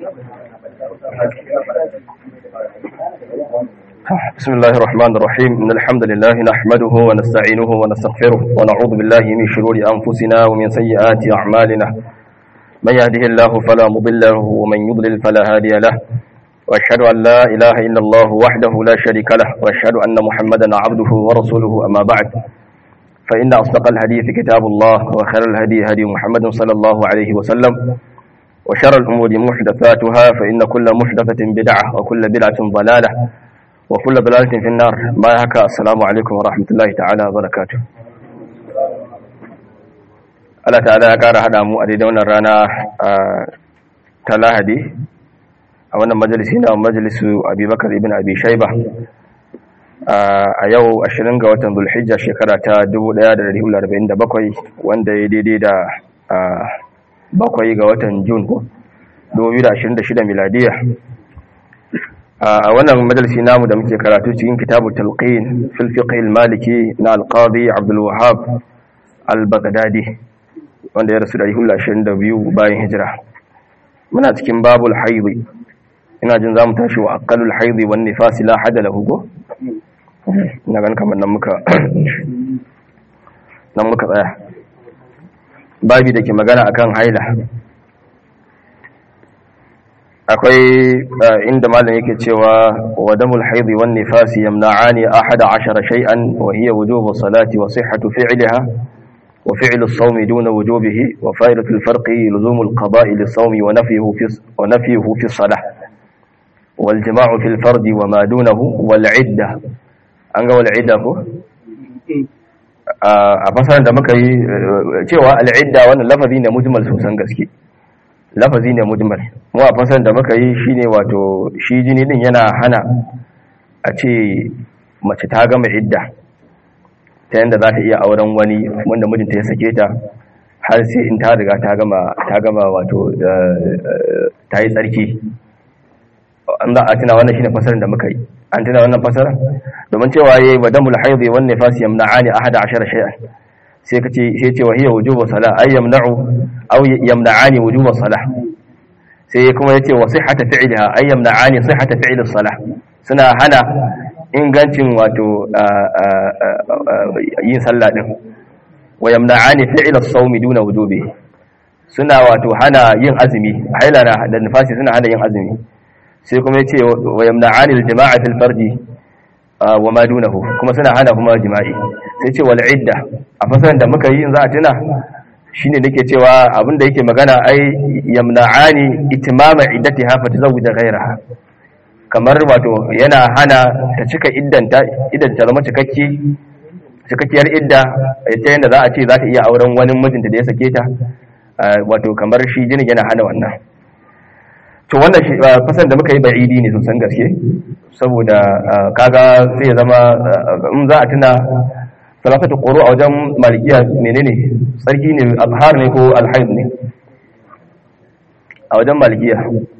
بسم الله الرحمن الرحيم إن الحمد لله نحمده ونستعينه ونستغفره ونعوذ بالله من شرور أنفسنا ومن سيئات أعمالنا من يهده الله فلا مضل له ومن يضلل فلا هادي له وأشهد أن لا إله إلا الله وحده لا شريك له وأشهد أن محمدا عبده ورسوله أما بعد فإن أصدق الحديث كتاب الله وخير الهدي هدي محمد صلى الله عليه وسلم وشر الأمور محدثاتها فإن كل محدثة بدعة وكل بدعة ضلالة وكل ضلالة في النار ما هكا السلام عليكم ورحمة الله تعالى وبركاته Allah ta'ala ya ƙara haɗa mu a daidai wannan rana ta lahadi a wannan majalisi na majalisu abubakar ibn abi shaiba a yau 20 ga watan zulhijja shekara ta 1447 wanda ya daidai da bakwai ga watan jun 2026 miladiya a wannan majalisi namu da muke karatu cikin kitabu talqin fil fiqh al-maliki na al-qadi abdul wahhab al-baghdadi wanda ya rasu da 22 bayan hijira muna cikin babul haidi ina jin zamu tashi wa aqallul haidi wan nifas la hada lahu go ina ganin kamar nan muka nan muka tsaya babi da ke magana akan haila akwai inda malam yake cewa wa damul haidi wan nifasi yamna'ani ahada ashara shay'an wa hiya wujubu salati wa sihhatu fi'liha wa fi'lu as-sawm duna wujubihi wa fa'idatu al-farqi luzumu al-qada'i lis-sawm wa nafyuhu fi wa nafyuhu fi as-salah wal jama'u fi al-fard wa ma dunahu wal 'idda an ga wal 'idda ko a fasaran da muka yi cewa al-'idda wannan lafazi ne mujmal sosan gaske lafazi ne mujmal mu a fasar da muka yi shine wato shi jini din yana hana a ce mace ta gama idda ta yanda za ta iya auren wani wanda mijinta ya sake ta har sai in ta riga ta gama ta gama wato ta yi tsarki an za a tuna wannan shine fasarin da muka yi an tuna wannan fasarin domin cewa yayi badamul haidhi wan nifas yamna'ani ahada ashara shay'an sai ka ce sai ce wahiya wujubu salah ay yamna'u aw yamna'ani wujubu salah sai kuma yace wa sihhata fi'liha ay yamna'ani sihhata fi'li salah suna hana ingancin wato yin sallah din wa yamna'ani fi'li as-sawmi duna wujubi suna wato hana yin azumi haila da nifasi suna hana yin azumi sai kuma yace wa yamna'ani al-jama'a fil fardi wa ma dunahu kuma suna hana kuma jima'i sai ce wal idda a fasaran da muka yi in za a tuna shine nake cewa abinda yake magana ai yamna'ani itimama iddatiha fa tazawwija ghayraha kamar wato yana hana ta cika iddanta idan ta zama cikakki cikakkiyar idda ta yanda za a ce za ta iya auren wani mijinta da ya sake ta wato kamar shi jinin yana hana wannan to wannan fasan da muka yi ba'idi ne sosan gaske saboda kaga sai ya zama in za a tuna salafatu quru a wajen malikiya menene sarki ne azhar ne ko alhaid ne a wajen malikiya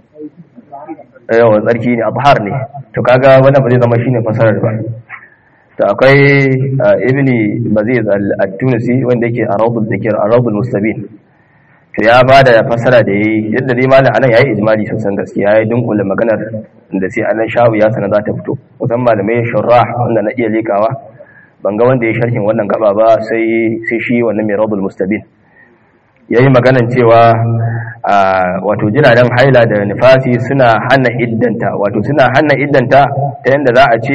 yawa tsarki ne azhar ne to kaga wannan ba zai zama shine fasarar ba to akwai ibni baziz al-tunisi wanda yake a rawdul dhikr a rawdul mustabin to ya bada fasara da yayi yadda dai malam anan yayi ijmali sosan gaskiya yayi dunkule maganar da sai anan shawu ya sana za ta fito kusan malamai shurrah wanda na iya lekawa ban ga wanda ya sharhin wannan gaba ba sai sai shi wannan mai radul mustabin yayi maganan cewa wato jiragen haila da nifasi suna hana iddanta wato suna hana iddanta ta yanda za a ce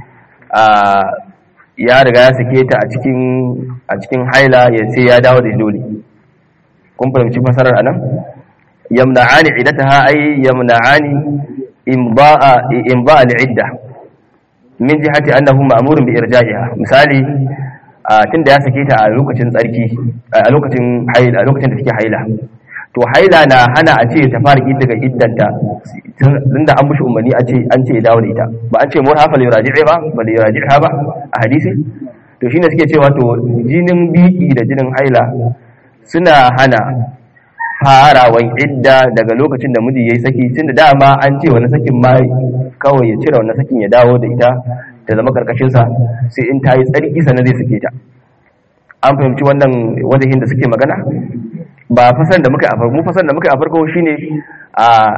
ya riga ya sake ta a cikin a cikin haila ya sai ya dawo da dole kun fahimci fasarar anan yamna'ani iddataha ay yamna'ani imba'a imba'a al-idda min jihati annahu ma'murun bi irja'iha misali tunda ya sake ta a lokacin tsarki a lokacin haila a lokacin da take haila to haila na hana a ce ta fara daga iddanta tunda an mushi umarni a ce an ce dawo da ita ba an ce mur hafa yuraji'i ba ba da yuraji'a ba a hadisi to shine suke cewa to jinin biki da jinin haila suna hana farawan idda daga lokacin da miji yayi saki tunda dama an ce wani sakin ma kawai ya cire wannan sakin ya dawo da ita ta zama karkashin sa sai in tayi tsarki sanan zai sake ta an fahimci wannan wajahin da suke magana ba fasan da muka a farko mu fasan da muka a farko shine a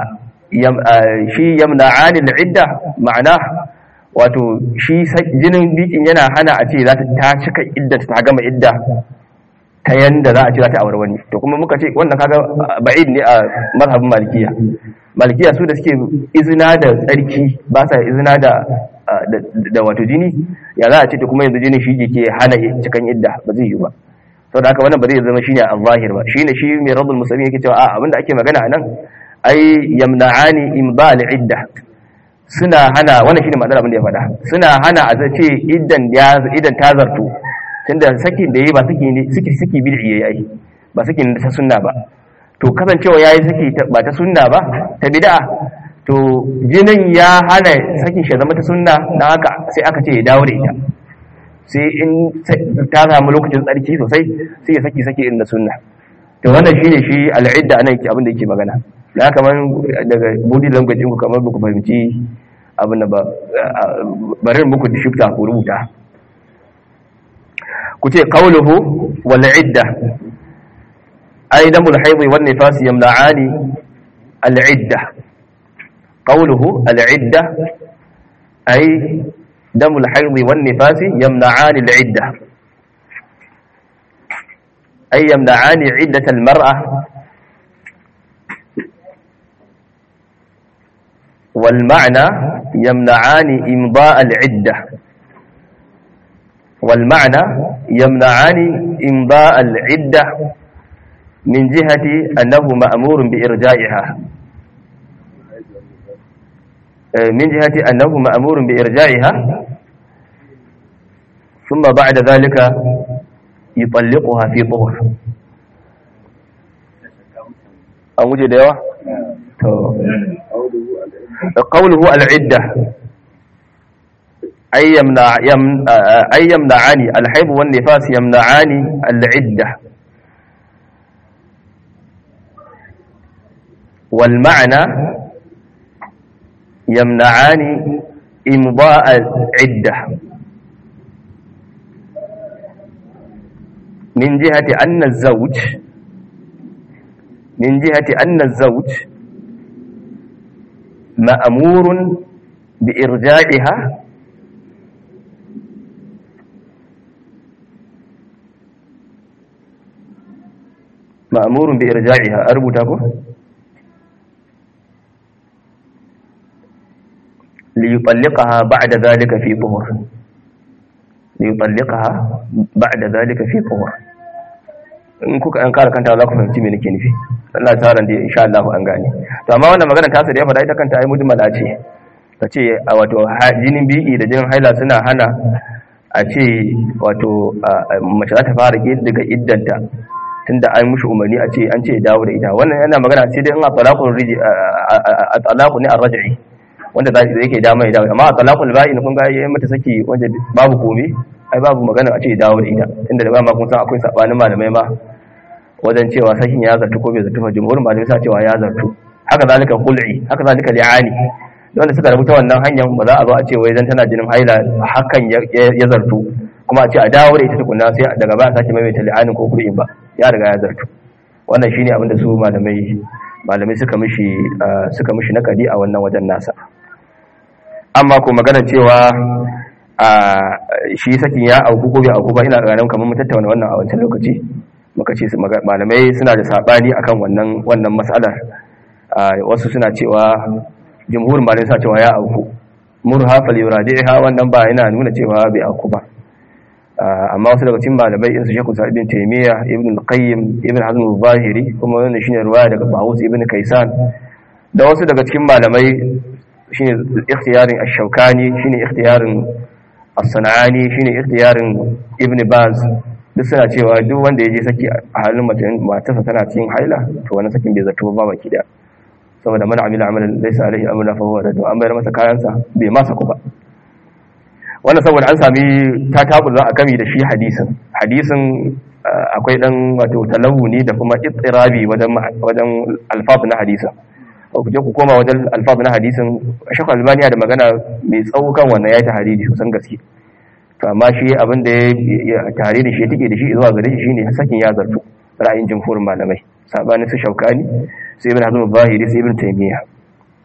shi yamna'ani al'idda ma'ana wato shi jinin bikin yana hana a ce za ta cika idda ta gama idda ta yanda za a ce za ta aure wani to kuma muka ce wannan kaga ba'id ne a mazhabin malikiya malikiya su da suke izina da tsarki ba sa izina da da wato jini ya za a ce to kuma yanzu jini shi ke hana cikan idda ba zai yi ba saboda haka wannan ba zai zama shine al-zahir ba shine shi mai rabbul muslimin yake cewa a abinda ake magana anan ai yamna'ani imbal idda suna hana wannan shine ma'anar abin da ya faɗa suna hana a ce idan ya idan ta zartu tunda sakin da yayi ba saki ne saki saki bid'i yayi ba saki ne ta sunna ba to kasancewa yayi saki ba ta sunna ba ta bid'a to jinin ya hana sakin shi zama ta sunna dan haka sai aka ce ya dawo da ita sai in ta samu lokacin tsarki sosai sai ya saki saki inda sunna to wannan shine shi al'idda anan abin da yake magana da kamar daga body language ku kamar ku fahimci abin da ba bari muku da shifta ku rubuta ku ce qawluhu wal idda ay damul hayd wan nifas yamna'ani al idda qawluhu al idda ay damul hayd wan nifas yamna'ani al idda ay yamna'ani iddat al mar'a والمعنى يمنعان إمضاء العدة والمعنى يمنعان إمضاء العدة من جهة أنه مأمور بإرجائها من جهة أنه مأمور بإرجائها ثم بعد ذلك يطلقها في طهر أوجد يا قوله العدة أي يمنع يم أي يمنعان الحيض والنفاس يمنعان العدة والمعنى يمنعان إمضاء العدة من جهة أن الزوج من جهة أن الزوج مأمور بإرجاعها مأمور بإرجاعها أربطكم ليطلقها بعد ذلك في طهر ليطلقها بعد ذلك في طهر in kuka an kara kanta za ku fahimci me nake nufi Allah ta ran da insha Allah an gane to amma wannan magana ta da ya faɗa ita kanta ai mujmala ce ta ce a wato jinin bi'i da jinin haila suna hana a ce wato mace za ta fara daga iddanta tunda an mushi umarni a ce an ce dawo da ita wannan yana magana sai dai in a talaqul riji a talaqu ne ar-raj'i wanda za yake dama ya dawo amma a talaqul ba'in kun ga yayin mata saki wanda babu komai ai babu magana a ce dawo da ita inda da ba ma kun san akwai sabanin malamai ma wajen cewa sakin ya zartu ko bai zartu ba jumhurin malamai sa cewa ya zartu haka zalika khul'i haka zalika li'ani wanda suka rubuta wannan hanyar ba za a zo a ce wai zan tana jinin haila hakan ya zartu kuma a ce a dawo da ita tukunna sai daga ba a sake maimaita li'anin ko khul'in ba ya riga ya zartu wannan shine abin da su malamai malamai suka mishi suka mishi nakadi a wannan wajen nasa amma ko magana cewa a shi sakin ya auku ko bai auku ba ina ganin kamar mu tattauna wannan a wancan lokaci muka ce malamai suna da sabani akan wannan wannan mas'alar wasu suna cewa jumhur malamai suna cewa ya auku murha fal yuradiha wannan ba yana nuna cewa bai auku ba amma wasu daga cikin malamai irin su Sheikh Sa'id ibn Taymiyyah ibn al-Qayyim ibn Hazm al-Zahiri kuma wannan shine riwaya daga Bawus ibn Kaysan da wasu daga cikin malamai shine ikhtiyarin ash-Shawkani shine ikhtiyarin as-Sanani shine ikhtiyarin Ibn Baz duk suna cewa duk wanda ya je saki a halin matarsa tana cikin haila to wani sakin bai zato ba baki da saboda man amila amalan laysa alaihi amruna fa huwa rad an bayar masa kayansa bai masa ku ba wannan saboda an sami ta tabulla a gami da shi hadisin hadisin akwai dan wato talawuni da kuma ittirabi wajen wajen alfaz na hadisin ku je ku koma wajen alfaz na hadisin Sheikh Albani da magana mai tsawo kan wannan yayi tahriri kusan gaske to amma shi abin da ya tare da shi take da shi zuwa gare shi shine sakin ya zartu ra'ayin jumhurin malamai sabanin su shaukani sai ibn hazm zahiri sai ibn taymiya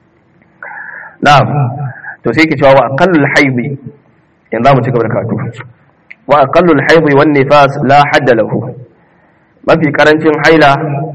na'am to sai ke cewa wa aqallul haidi yanzu za mu ci gaba da karatu wa aqallul haidi wan nifas la hadda lahu mafi karancin haila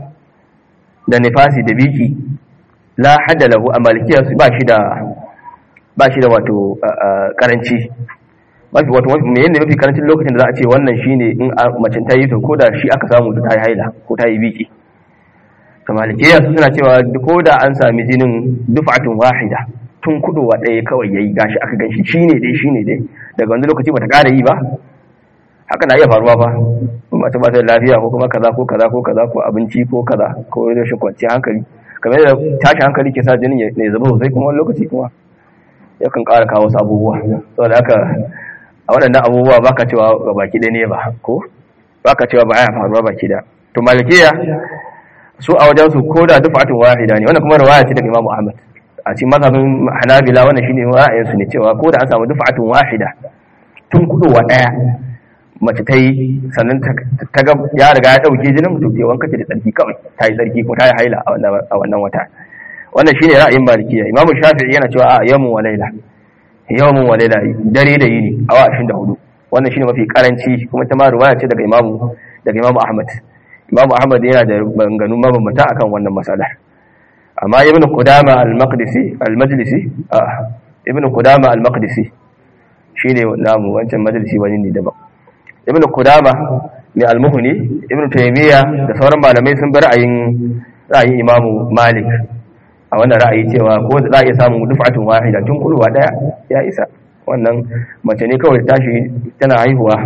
da nifasi da biki la hadda lahu a malikiya ba shi da ba shi da wato karanci mafi wato me yanda mafi karancin lokacin da za a ce wannan shine in macin ta yi to ko da shi aka samu ta yi haila ko ta yi biki to malikiya suna cewa ko da an sami jinin duf'atun wahida tun kudowa ɗaya kawai yayi gashi aka ganshi shine dai shine dai daga wani lokaci bata ƙara yi ba haka na iya faruwa ba mace ba ta lafiya ko kuma kaza ko kaza ko kaza ko abinci ko kaza ko rashin kwanciyar hankali kamar da tashi hankali ke sa jinin ya zama sosai kuma wani lokaci kuma yakan ƙara kawo wasu abubuwa saboda haka a waɗannan abubuwa baka cewa ga baki ɗaya ne ba ko baka cewa ba ya faruwa baki da to malikiya su a wajen su ko da dufatun wahida ne wannan kuma riwaya ce daga Imam Ahmad a cikin mazhabin Hanabila wannan shine ra'ayin su ne cewa ko da an samu dufatun wahida tun kudowa daya mace ta yi sannan ta ga ya riga ya dauke jinin to ke wanka ce da tsarki kawai ta yi tsarki ko ta yi haila a wannan wata wannan shine ra'ayin malikiya Imam Shafi'i yana cewa a yawmun wa laila yawmun wa laila dare da yini awa 24 wannan shine mafi karanci kuma ta ma riwaya ce daga Imam daga Imam Ahmad Imam Ahmad yana da banganu mabambanta akan wannan matsalar amma Ibn Qudama al-Maqdisi al-Majlisi ah Ibn Qudama al-Maqdisi shine namu wancan majalisi wani ne daban Ibn Qudama ne al-Muhni Ibn Taymiyyah da sauran malamai sun bi ra'ayin ra'ayin Imam Malik a wannan ra'ayi cewa ko za a iya samun duf'atun wahida tun kulwa daya ya isa wannan mace ne kawai tashi tana haihuwa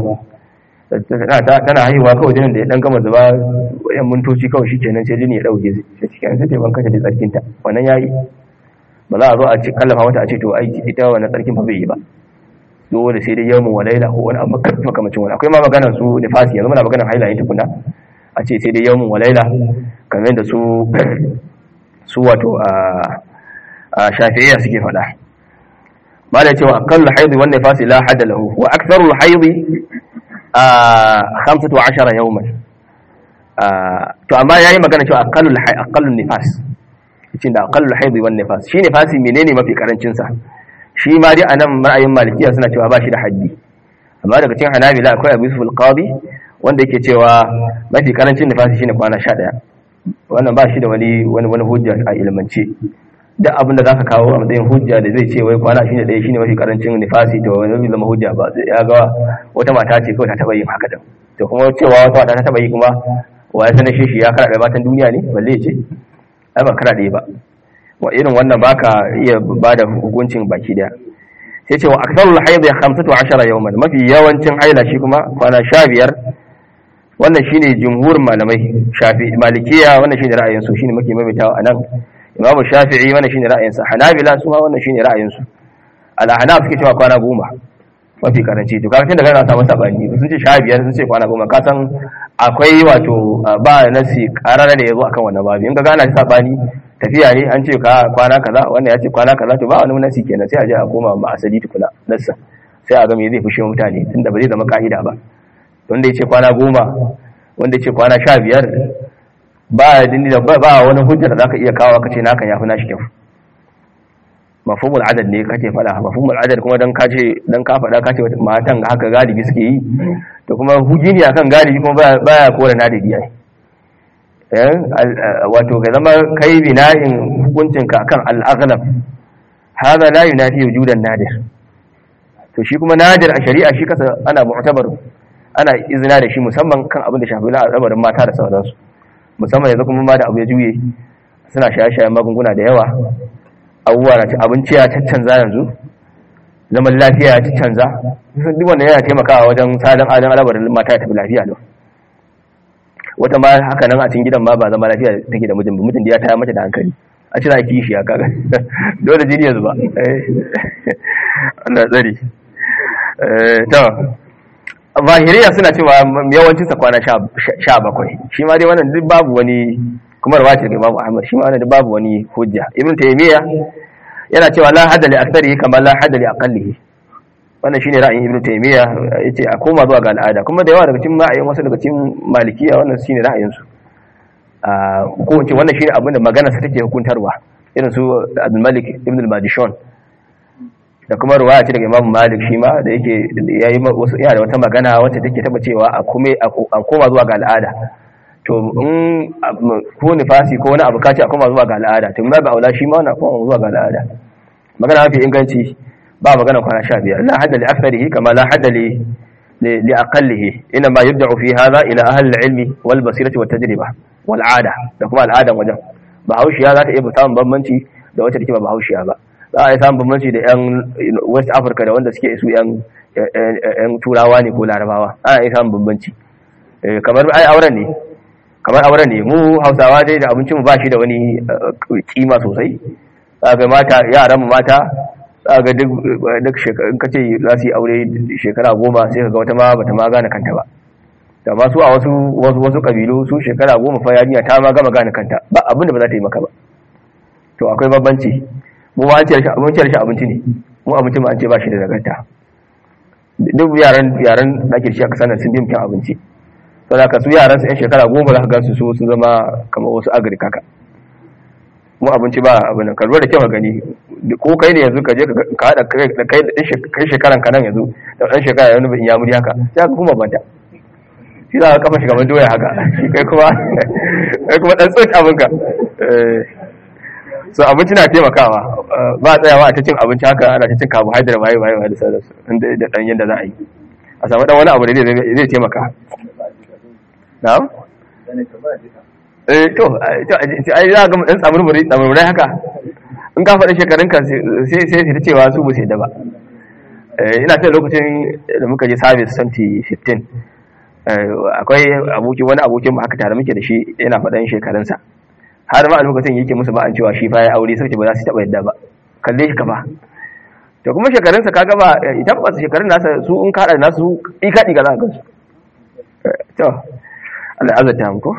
tana haihuwa kawai jinin da ya dan gama zuba yan mintoci kawai shi kenan sai jini ya dauke shi cikin sai taimakon kanta da tsarkinta wannan yayi ba za a zo a ci kallafa mata a ce to aiki ita wannan tsarkin fa bai yi ba dole sai dai yawmin walaila ko wani abu makamacin wani akwai ma maganar su nifasi yanzu muna maganar haila yin tukuna a ce sai dai yawmin walaila kamar da su su wato a shafi'iyya suke faɗa ba da cewa akallu haidi wan nifasi la hadda lahu wa aktharul haidi khamsatu ashara yawman to amma yayi magana cewa aqallul aqallun nifas cikin da aqallul hayd wan nifas shi nifasi menene mafi karancin sa shi ma dai anan ra'ayin malikiya suna cewa ba shi da haddi amma daga cikin hanabila akwai abu yusuf al-qadi wanda yake cewa mafi karancin nifasi shine kwana 11 wannan ba shi da wani wani wani hujja a ilmance duk abin da zaka kawo a matsayin hujja da zai ce wai kwana shine ɗaya shine mafi karancin nifasi to wani zai zama hujja ba ya ga wata mata ce kawai ta taba yin haka din to kuma cewa wata mata ta taba yi kuma wa ya sanar shi ya karaɗe matan duniya ne balle ce ai ba karaɗe ba wa irin wannan baka iya ba da hukuncin baki daya sai ce wa aksarul haid ya 15 yawman mafi yawancin haila shi kuma kwana 15 wannan shine jumhur malamai shafi malikiya wannan shine ra'ayin su shine muke maimaitawa anan imamu shafi'i wannan shine ra'ayin sa hanabila su ma wannan shine ra'ayin su al-ahnaf suke cewa kwana goma mafi karanci to kaga tun daga na samu sabani sun ce sha biyar sun ce kwana goma ka san akwai wato ba nasi karara da yazo akan wannan babu in ka gana sabani tafiya ne an ce ka kwana kaza wannan ya ce kwana kaza to ba wani nasi kenan sai a je a koma ma asali tukuna nassa sai a ga me zai fushe mutane tunda ba zai zama ka'ida ba wanda ya ce kwana goma wanda ya ce kwana sha biyar ba ba wani hujjar da zaka iya kawo ka ce naka yafi nashi kyau mafhumul adad ne kake fada mafhumul adad kuma dan kace dan ka fada kace matan haka galibi suke yi to kuma hujini akan galibi kuma baya kore nadidi ai eh wato ga zama kai bina'in hukuncin ka akan al-aghlab hada la yunafi wujudan nadir to shi kuma nadir a shari'a shi kasa ana mu'tabar ana izina da shi musamman kan abin da shafi al'amarin mata da sauransu musamman yanzu kuma ma da abu ya juye suna shaye-shayen magunguna da yawa abubuwa na abinci ya caccanza yanzu zaman lafiya ya caccanza duk wanda yana taimakawa wajen salin adon alabarin mata ya tafi lafiya lau wata ma haka nan a cikin gidan ma ba zama lafiya take da mijin mutum da ya taya mata da hankali a ci za ki shi ya kaga dole jini yanzu ba Allah tsari to zahiriya suna cewa yawancin sa kwana sha bakwai shi ma dai wannan duk babu wani kuma rawaci daga Imam Ahmad shi ma wannan duk babu wani hujja Ibn Taymiyyah yana cewa la hadda li aktharihi kama la hadda li aqallihi wannan shine ra'ayin Ibn Taymiyyah yace a koma zuwa ga al'ada kuma da yawa daga cikin ra'ayin wasu daga cikin Malikiya wannan shine ra'ayin su ko in ce wannan shine abin da maganar sa take hukuntarwa irin su Abdul Malik Ibn al-Madishon da kuma ruwaya ce daga Imam Malik shi ma da yake yayi wasu yana da wata magana wacce take taba cewa a kuma a koma zuwa ga al'ada to in ko nifasi ko wani abu kace a koma zuwa ga al'ada to ba aula shi ma na koma zuwa ga al'ada magana mafi inganci ba magana kwana 15 la hadda li aktharihi kama la hadda li li aqallihi inma yubda'u fi hadha ila ahli al-ilmi wal basirati wat tajriba wal 'ada da kuma al'adan wajen bahaushiya za ta iya samun bambanci da wacce take ba bahaushiya ba za a yi samun bambanci da 'yan west africa da wanda suke su 'yan turawa ne ko larabawa ana iya samun bambanci kamar ai auren ne kamar auren ne mu hausawa dai da abincin mu ba shi da wani kima sosai ga mata yaran mu mata ga duk duk shekarun kace za su yi aure shekara goma sai ka ga wata ma bata ma gane kanta ba da ma su a wasu wasu wasu kabilu su shekara goma fa yarinya ta ma gama gane kanta ba abin da ba za ta yi maka ba to akwai bambanci mu ma an ce abinci rashin abinci ne mu abinci ma an ce ba shi da nagarta duk yaran yaran da ake shi a kasar sun bi mutum abinci to da ka su yaran su yan shekara goma za ka gansu su sun zama kamar wasu agric haka mu abinci ba abin nan ka lura da kyau ka gani ko kai ne yanzu ka je ka hada kai kai shekaran ka nan yanzu da dan shekara yanzu in ya muri haka sai ka kuma banta shi za ka kafa shi kamar doya haka shi kai kuma kai kuma dan tsoci abinka so abinci na taimakawa ba tsayawa a ta cin abinci haka ana ta cin carbohydrate waye waye waye da sauransu da dan yanda za a yi a samu dan wani abu da zai taimaka na'am eh to ai za ga dan tsamurmuri tsamurmurai haka in ka faɗi shekarunka sai sai ta cewa su bu sai da ba ina ta lokacin da muka je service 2015 akwai aboki wani abokin mu haka tare muke da shi yana faɗan shekarunsa har ma a lokacin yake musu ba an cewa shi fa ya aure sai ba za su taɓa yadda ba kalle shi kafa to kuma shekarunsa kaga ba tabbas shekarun nasa su in kaɗa nasu ika ɗiga za ka gansu to Allah ya azata mu ko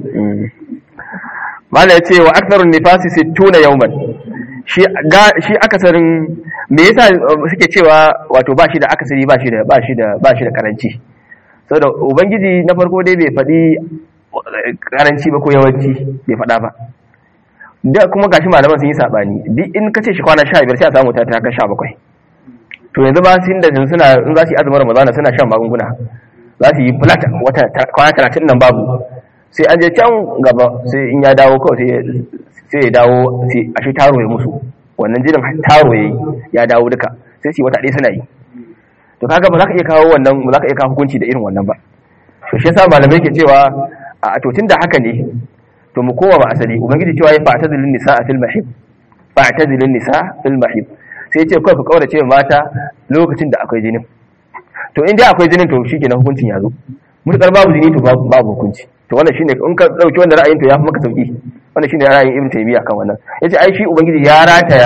mala ya ce wa aktharun nifasi 60 yawman shi shi akasarin me yasa suke cewa wato ba shi da akasari ba shi da ba shi da ba shi da karanci saboda ubangiji na farko dai bai faɗi karanci ba ko yawanci bai faɗa ba da kuma gashi malaman sun yi sabani duk in ka ce shi kwana 15 sai a samu ta ta ga 17 to yanzu ba sun da suna in za su yi azumin ramadana suna shan magunguna za su yi flat wata kwana 30 nan babu sai an je can gaba sai in ya dawo kawai sai ya dawo sai a shi taro ya musu wannan jinin taro ya yi ya dawo duka sai su yi wata ɗaya suna yi to kaga ba za ka iya kawo wannan ba za ka iya kawo hukunci da irin wannan ba to shi yasa malamai ke cewa a to tunda haka ne to mu kowa ba asali ubangiji cewa ya fa'tazilun nisa fil mahib fa'tazilun nisa fil mahib sai ce kawai ka kaurace mata lokacin da akwai jinin to in dai akwai jinin to shikenan hukuncin ya zo mutakar babu jini to babu hukunci to wannan shine in ka dauki wannan ra'ayin to ya fi maka sauki wannan shine ra'ayin ibn taymiya kan wannan yace ai shi ubangiji ya rataya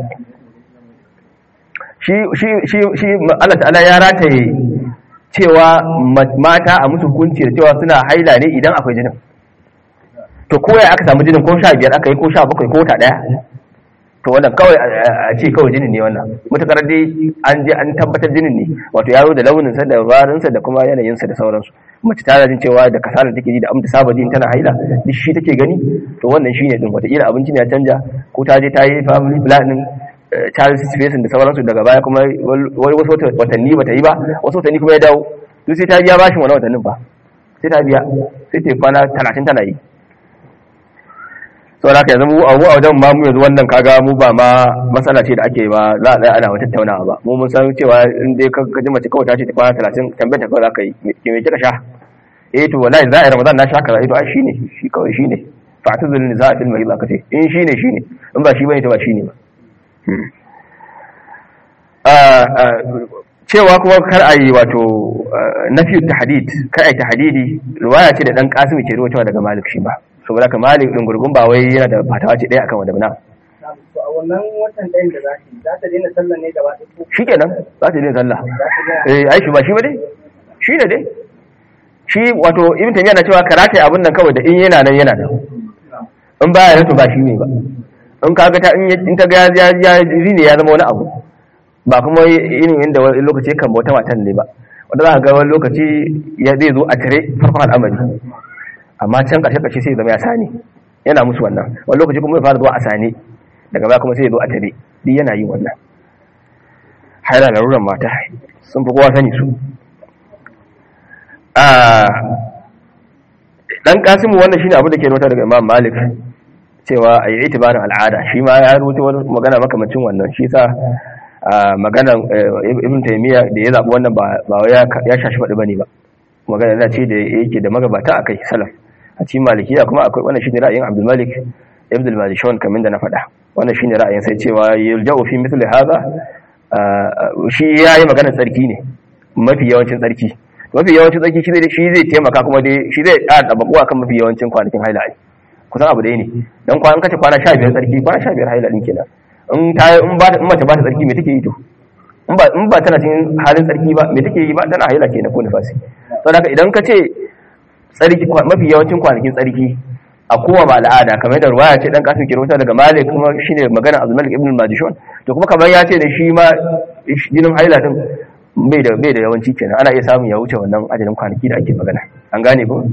shi shi shi shi Allah ta'ala ya rataye cewa mata a musu hukunci da cewa suna haila ne idan akwai jinin to ko ya aka samu jinin ko 15 aka yi ko 17 ko wata daya to wannan kawai a ce kawai jinin ne wannan mutakar dai an je an tabbatar jinin ne wato yaro da launinsa da warinsa da kuma yanayinsa da sauransu mace ta jin cewa da kasala take ji da amta saba jin tana haila duk shi take gani to wannan shine din wata kila abinci ne ya canja ko ta je ta yi family planning child spacing da sauransu daga baya kuma wani wasu watanni bata yi ba wasu watanni kuma ya dawo duk sai ta biya bashin wani watannin ba sai ta biya sai ta kwana talatin tana yi saboda haka yanzu mu a wajen ma mu yanzu wannan kaga mu ba ma matsala ce da ake ba za a tsaya ana wata tattaunawa ba mu mun san cewa in dai ka ji mace kawai ta ce ta kwana talatin tambayar ta kawai za ka yi ke mai kika sha eh to wallahi za a yi ramadan na sha kaza eh to ai shine shi kawai shine fa ta zulun za a fil mahid aka ce in shine shine in ba shi bane to ba shine ba cewa kuma kar a yi wato nafi tahdid kar a yi tahdidi riwaya ce da dan kasim ke ruwaitowa daga malik shi ba saboda ka malik din gurgun ba wai yana da fatawa ce ɗaya akan wanda bana to a wannan watan ɗayan da za ta yi za ta daina sallah ne gaba ɗaya shikenan za ta daina sallah eh ai shi ba shi ba dai shi ne dai shi wato ibn tamiya na cewa karata abin nan kawai da in yana nan yana nan in baya nan to ba shi ne ba in kaga ta in ta ga ya ya ne ya zama wani abu ba kuma irin inda wani lokaci kan bauta matan ne ba wanda za ka ga wani lokaci ya zai zo a tare farkon al'amari amma can ƙarshe ƙarshe sai zama ya sani yana musu wannan wani lokaci kuma ya fara zuwa a sani daga baya kuma sai ya zo a tare duk yana yin wannan haila laruran mata sun fi kowa sani su dan kasimu wannan shine abu da ke nota daga imam malik cewa a yi itibarin al'ada shi ma ya rubuta wani magana makamacin wannan shi sa maganan ibn taymiya da ya zaɓi wannan ba ya shashi faɗi bane ba magana na ce da yake da magabata akai salaf a cikin malikiya kuma akwai wannan shine ra'ayin abdul malik ibn al-malishon kamar da na faɗa wannan shine ra'ayin sai cewa yulja'u fi mithli hadha shi yayi magana tsarki ne mafi yawancin tsarki mafi yawancin tsarki shi zai shi zai taimaka kuma dai shi zai ƙara tabakuwa kan mafi yawancin kwanakin haila ai kusan abu ɗaya ne dan kwan kace kwana 15 tsarki kwana 15 haila din kenan in ta in ba in mace ba ta tsarki me take yi to in ba in ba tana cikin halin tsarki ba me take yi ba tana haila kenan ko nifasi saboda haka idan ka ce tsarki mafi yawancin kwanakin tsarki a kowa ba al'ada kamar da ruwaya ce dan kasim ke rubuta daga malik kuma shine magana abdul malik ibn al-majishun to kuma kamar ya ce da shi ma jinin haila din bai da bai da yawanci kenan ana iya samun ya wuce wannan ajalin kwanaki da ake magana an gane ko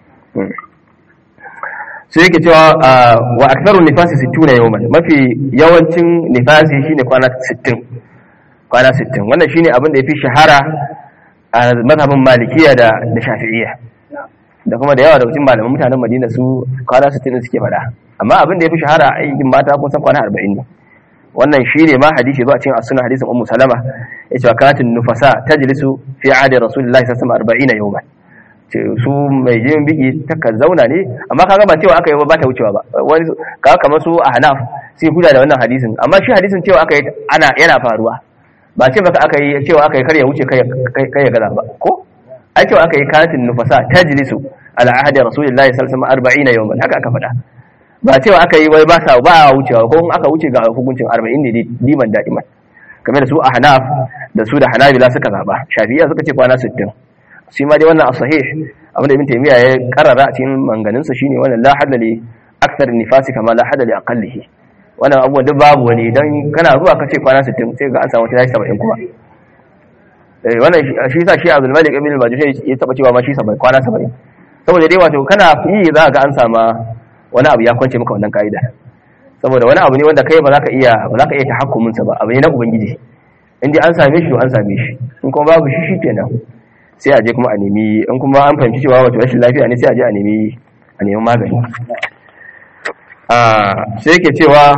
sai yake cewa wa aktharu nifasi 60 yawman mafi yawancin nifasi shine kwana 60 kwana 60 wannan shine abin da yafi shahara a mazhabin malikiya da da shafi'iyya da kuma da yawa da cikin malaman mutanen Madina su kwana 60 suke faɗa amma abin da yafi shahara a aikin mata kun san kwana 40 ne wannan shine ma hadisi zuwa cikin as-sunnah hadisin ummu salama yace wa katin nufasa tajlisu fi ahdi rasulillahi sallallahu alaihi wasallam 40 yawman ce su mai jin biki takan zauna ne amma kaga ba cewa aka yi ba ta wucewa ba wani kaga kamar su a hanaf sai huda da wannan hadisin amma shi hadisin cewa aka yi ana yana faruwa ba ce baka aka yi cewa aka yi kar ya wuce kai ya gaza ba ko ai cewa aka yi katin nufasa tajlisu ala ahdi rasulillahi sallallahu alaihi wasallam 40 yawman haka aka faɗa ba cewa aka yi wai ba sa ba wucewa ko in aka wuce ga hukuncin 40 ne diman da'iman kamar da su a hanaf da su da hanabila suka zaba shafi'iyya suka ce kwana 60 shi ma dai wannan as-sahih abin da ibn taymiya ya karara a cikin manganinsa shine wannan la hadda li akthar nifasi kama la hadda li aqallihi wannan abubuwan duk babu wani dan kana zuwa ka ce kwana 60 sai ga an samu tashi 70 kuma eh wannan shi yasa shi Abdul Malik ibn al-Majid ya taba cewa ma shi 70 kwana 70 saboda dai wato kana yi za ga an sama wani abu ya kwance maka wannan kaida saboda wani abu ne wanda kai ba za ka iya ba za ka iya tahakkumin sa ba abu ne na ubangiji in dai an same shi to an same shi in kuma babu shi shi kenan sai a je kuma a nemi in kuma an fahimci cewa wato rashin lafiya ne sai a je a nemi a nemi magani a sai yake cewa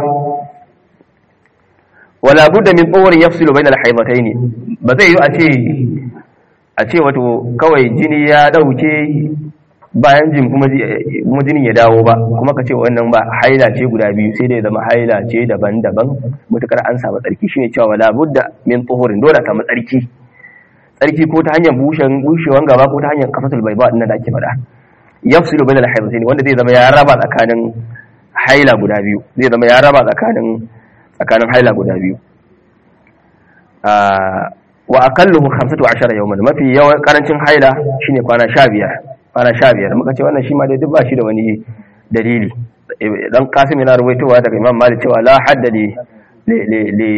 wala budda min tsohon yafsilu bainal haidataini ba zai yi a ce a ce wato kawai jini ya dauke bayan jin kuma jinin ya dawo ba kuma ka ce wannan ba haila ce guda biyu sai dai zama haila ce daban-daban mutukar an samu tsarki shine cewa wala budda min tsohorin dole samu tsarki tsarki ko ta hanyar bushewan gaba ko ta hanyar kafatul bai ba da ake faɗa yafsilu bainal haidatayn wanda zai zama ya raba tsakanin haila guda biyu zai zama ya raba tsakanin tsakanin haila guda biyu wa aqalluhu 15 yawman mafi yawan karancin haila shine kwana 15 kwana 15 muka ce wannan shi ma dai duk ba shi da wani dalili dan kasim yana ruwaitowa daga imam malik cewa la hadda li li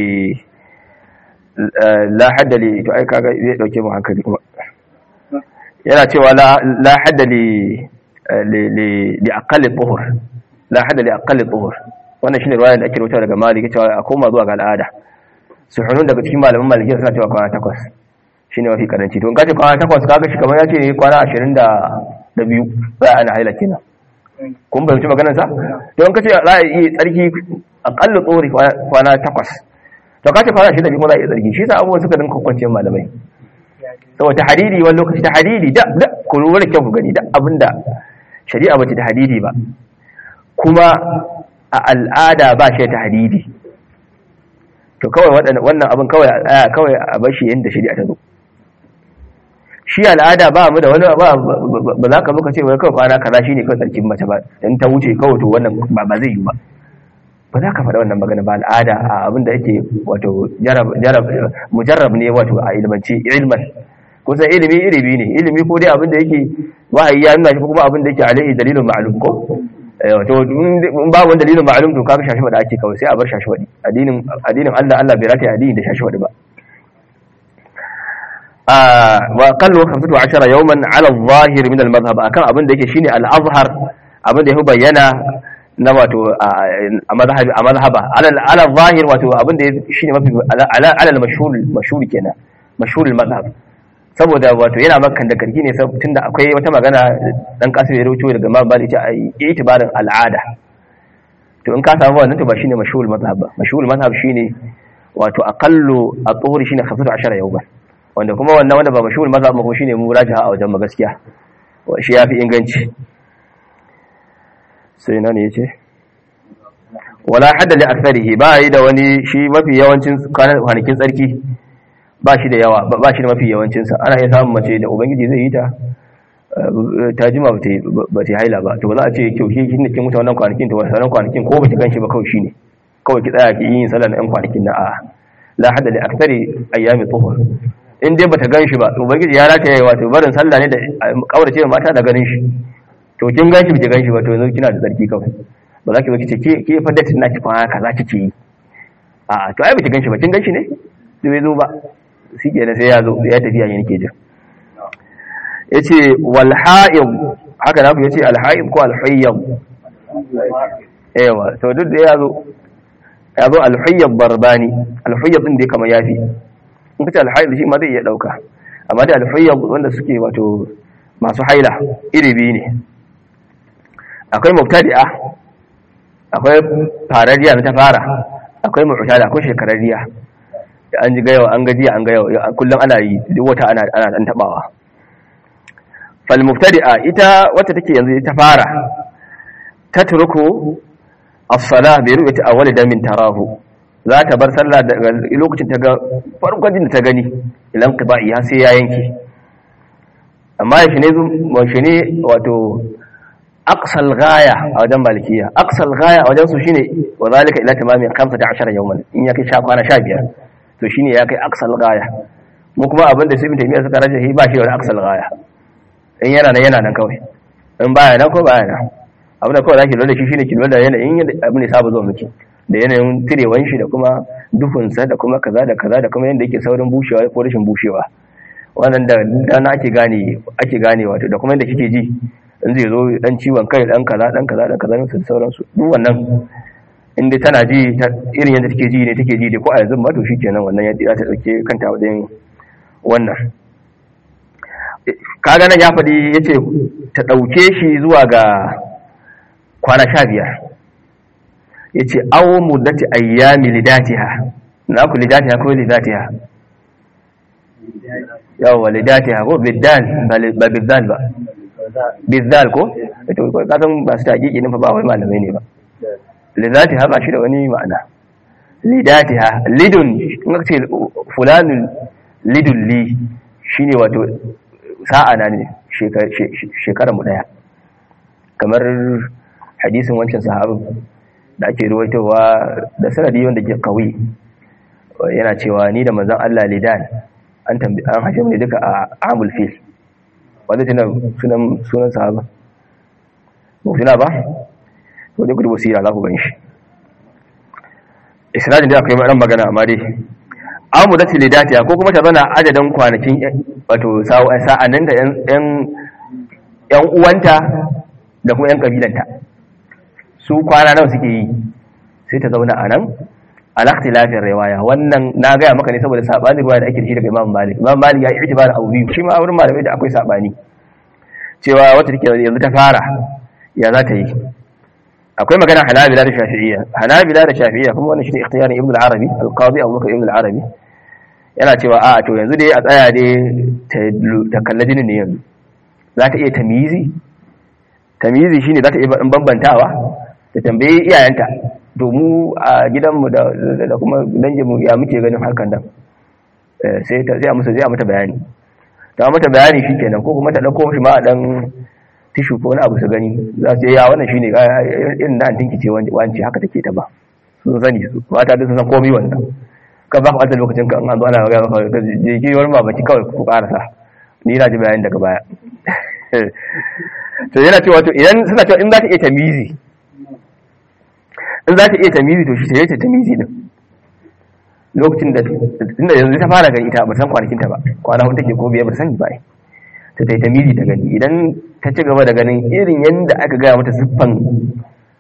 la hadda li to ai kaga zai dauke mu hankali kuma yana cewa la la hadda li li li aqalli tuhur la hadda li aqalli tuhur wannan shine riwaya da ake rubuta daga Malik cewa a koma zuwa ga al'ada suhunun daga cikin malaman Maliki suna cewa kwana takwas shine mafi karanci to in kace kwana takwas kaga shi kamar yace ne kwana 20 da da biyu ba ana haila kenan kun bayyana maganar sa to in kace za a yi tsarki aqallu tuhuri kwana takwas to kace kwana shida ne kuma za a yi tsarki shi sa abubuwan suka dinka kwanciyar malamai saboda hadidi wani lokaci ta hadidi da da ku lura kyau ku gani da abinda shari'a bace ta hadidi ba kuma a al'ada ba shi ta hadidi to kawai wannan abin kawai a kawai a bar shi yadda shari'a ta zo shi al'ada ba mu da wani ba ba za ka muka ce wai kawai kwana kaza shine kawai tsarkin mace ba in ta wuce kawai to wannan ba ba zai yi ba ba za ka faɗa wannan magana ba al'ada a abin da yake wato mujarrab ne wato a ilmanci ilman kusan ilimi ilimi ne ilimi ko dai abin da yake wahayi ya nuna shi ko kuma abin da yake alaihi dalilun ma'lum ko to in ba wani dalilin ma'lum to kaga shashi da ake kawai sai a bar shashi wadi addinin addinin Allah Allah bai rata addini da shashi wadi ba wa qallu 15 yawman ala adh-dhahir min al-madhhab akan abin da yake shine al-azhar abin da ya bayyana na wato a mazhabi a mazhaba ala zahir wato abin da shine mafi ala ala mashhur mashhur kenan mashhur mazhab saboda wato yana makan da karki ne tunda akwai wata magana dan kasu ya rubuto daga Imam Malik ya ai itibarin al'ada to in ka samu wannan to ba shine mashhur mazhab ba mashhur mazhab shine wato aqallu at-tuhur shine 15 yawman wanda kuma wannan wanda ba mashhur mazhab ba kuma shine murajaha a wajen gaskiya shi yafi inganci sai na ne yace wala hadda li aktharihi ba yi da wani shi mafi yawancin kwanakin tsarki ba shi da yawa ba shi da mafi yawancinsa ana iya samun mace da ubangiji zai yi ta ta jima ba ta haila ba to ba za a ce kyau shi ne kin mutu wannan kwanakin to wannan kwanakin ko ba ki ganshi ba kawai shine kawai ki tsaya ki yi sallar ɗan kwanakin na a la hada li akthari ayyami tuhur in dai bata ganshi ba to ubangiji ya rata yayi wato barin sallah ne da kaurace mata da ganin shi to kin ganshi ba ki ganshi ba to yanzu kina da tsarki kawai ba za ki zo ki ce ke ke fa datin naki fa kaza kike yi a to ai ba ki ganshi ba kin ganshi ne bai zo ba shi ke sai ya zo ya tafiya yin ke jin ya ce walha'ib haka na ku ya ce alha'ib ko alhayyab yawa to duk da ya zo ya zo alhayyab barbani alhayyab din da ya kama yafi in ka ce alhayyab shi ma zai iya ɗauka amma da alhayyab wanda suke wato masu haila iri biyu ne akwai mubtadi'a akwai farariya na ta fara akwai mu'tada akwai shekararriya an ji gayawa an gajiya an gayawa kullum ana yi duk wata ana ana dan tabawa fal mubtadi'a ita wacce take yanzu ta fara tatruku as-salah bi ru'yati awwal damin tarahu za ta bar sallah daga lokacin ta ga farkon din ta gani ilan qiba'i har sai ya yanke amma shi ne shi ne wato aqsal ghaya a wajen malikiya aqsal ghaya a wajen su shine wa zalika ila tamami 15 yawman in ya kai sha kwana 15 to shine ya kai aksal gaya mu kuma abinda sai mutum ya saka rajahi ba shi wani aksal gaya in yana nan yana nan kawai in baya nan ko baya nan abin da kawai zaki lura da shi shine ki lura da yanayin abin da saba zo miki da yanayin tirewan shi da kuma duhunsa da kuma kaza da kaza da kuma yanda yake saurin bushewa ko rashin bushewa wannan da dana ake gane ake gane wato da kuma yanda kike ji in zai zo dan ciwon kai dan kaza dan kaza dan kaza da sauransu duk wannan inda tana ji irin yadda take ji ne take ji da ko a yanzu ma to shikenan wannan yadda za ta dauke kanta wajen wannan kaga nan ya faɗi yace ta dauke shi zuwa ga kwana 15 yace aw muddati ayyami lidatiha na ku lidatiha ko lidatiha yawa lidatiha ko bidan ba bidan ba bidan ko to ka san ba su taƙiƙi ne fa ba wai malamai ne ba lidatiha ba shi da wani ma'ana lidatiha lidun in ka ce fulanun lidun li shine wato sa'a na ne shekara mu daya kamar hadisin wancan sahabin da ake ruwaitowa da sanadi wanda ke kawi yana cewa ni da manzon Allah lidan an tambi an hashe mu duka a amul fil wanda tana sunan sunan sahaba mu tuna ba to dai gudu basira za ku gan shi isnadin da akwai ran magana amma dai amu da tilidatiya ko kuma ta zana adadin kwanakin wato sa'annin da yan yan uwanta da kuma yan kabilanta su kwana nawa suke yi sai ta zauna a nan alakti lafiyar riwaya wannan na gaya maka ne saboda sabanin riwaya da ake da shi daga imam malik imam malik ya yi itibar abu biyu shi ma wurin malamai da akwai sabani cewa wata take yanzu ta fara ya za ta yi akwai magana hanabila da shafi'iyya hanabila da shafi'iyya kuma wannan shine ikhtiyarin ibn al-arabi al-qadi abu bakr ibn al-arabi yana cewa a to yanzu dai a tsaya dai ta kalla jinin ne yanzu za ta iya tamizi tamizi shine za ta iya bambantawa ta tambayi iyayenta to mu a gidanmu da kuma danginmu ya muke ganin hakan nan sai ta sai musu zai mata bayani ta mata bayani shikenan ko kuma ta dauko shi ma a dan tishu ko wani abu su gani za su ya wannan shine irin da antinki ce wance haka take ta ba sun sani su mata da sun san komai wannan ka ba ka wata lokacin ka an zo ana magana maka je ki wani babaki kawai ku karasa ni na ji bayani daga baya to yana cewa to idan suna cewa in za ta iya tamizi in za ta iya tamizi to shi ta yi tamizi din lokacin da inda yanzu ta fara gani ita ba san kwanakin ta ba kwana hudu take ko biyar ba sani ba ta ta tamizi ta gani idan ta ci gaba da ganin irin yadda aka gaya mata siffan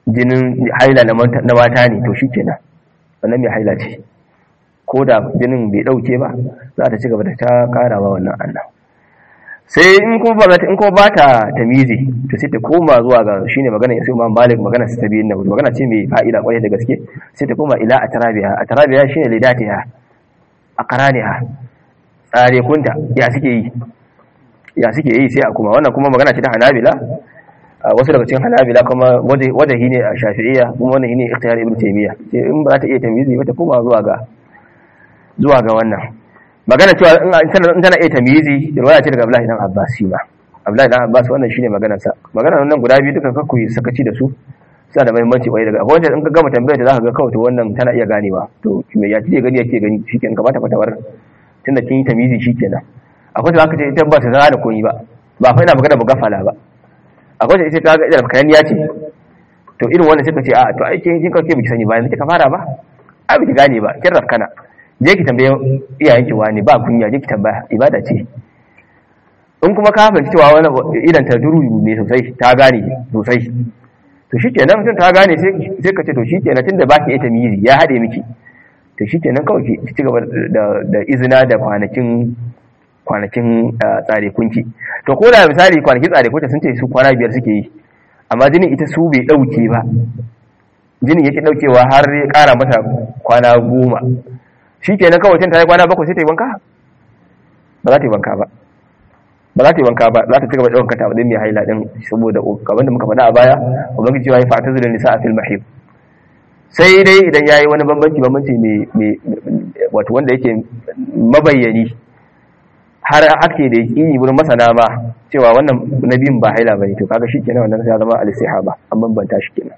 jinin haila na mata ne to shikenan wannan mai haila ce ko da jinin bai dauke ba za ta ci gaba da ta karawa wannan annan sai in kuma ba in kuma ba ta tamizi to sai ta koma zuwa ga shine magana sai Imam Malik magana su tabiyin na magana ce mai fa'ida kwarai da gaske sai ta koma ila atarabiha atarabiha shine lidatiha aqraniha tsare kunta ya suke yi ya suke yi sai a kuma wannan kuma magana ce ta Hanabila wasu daga cikin Hanabila kuma wajahi ne a Shafi'iyya kuma wannan shine ikhtiyar Ibn Taymiyyah sai in ba ta iya tamizi ba ta koma zuwa ga zuwa ga wannan magana cewa in tana iya tamyizi riwaya ce daga Abdullahi dan Abbas shi ma Abdullahi dan Abbas wannan shine maganar sa maganar nan guda biyu dukan kakku sakaci da su suna da muhimmanci wai daga akwai wanda in ka gama tambayar ta zaka ga kawai to wannan tana iya ganewa to me ya ce gani yake gani shikenan ka bata fatawar tunda kin yi tamyizi shikenan akwai da zaka ce ita ba ta zana koyi ba ba fa ina magana gafala ba akwai da ita ta ga idan kayan ya ce to irin wannan sai ka ce a to ai kin kin kake biki sani ba yanzu kika fara ba a biki gane ba kin rafkana je ki tambaye iyayenki wani ba kunya je ki tambaya ibada ce in kuma ka fahimci cewa wani idan ta duru ne sosai ta gane sosai to shikenan mutum ta gane sai ka ce to shikenan tunda ba ki ita miri ya haɗe miki to shikenan kawai ki ci gaba da izina da kwanakin kwanakin tsare kunki to ko da misali kwanakin tsare kunki sun ce su kwana biyar suke yi amma jinin ita su bai ɗauke ba jinin yake ɗaukewa har ya ƙara mata kwana goma shi kenan kawai ta yi kwana bakwai sai ta yi wanka ba za ta yi wanka ba ba za ta yi wanka ba za ta ci gaba da ɗaukar ta mai haila ɗin saboda kamar da muka faɗa a baya ubangiji cewa ya fata zuwa nisa a fil mahib sai dai idan ya yi wani bambanci bambanci mai wato wanda yake mabayyani har ake da yi wurin masana ma cewa wannan na biyun ba haila ba ne to kaga shi kenan wannan ya zama alisiha ba an bambanta shi kenan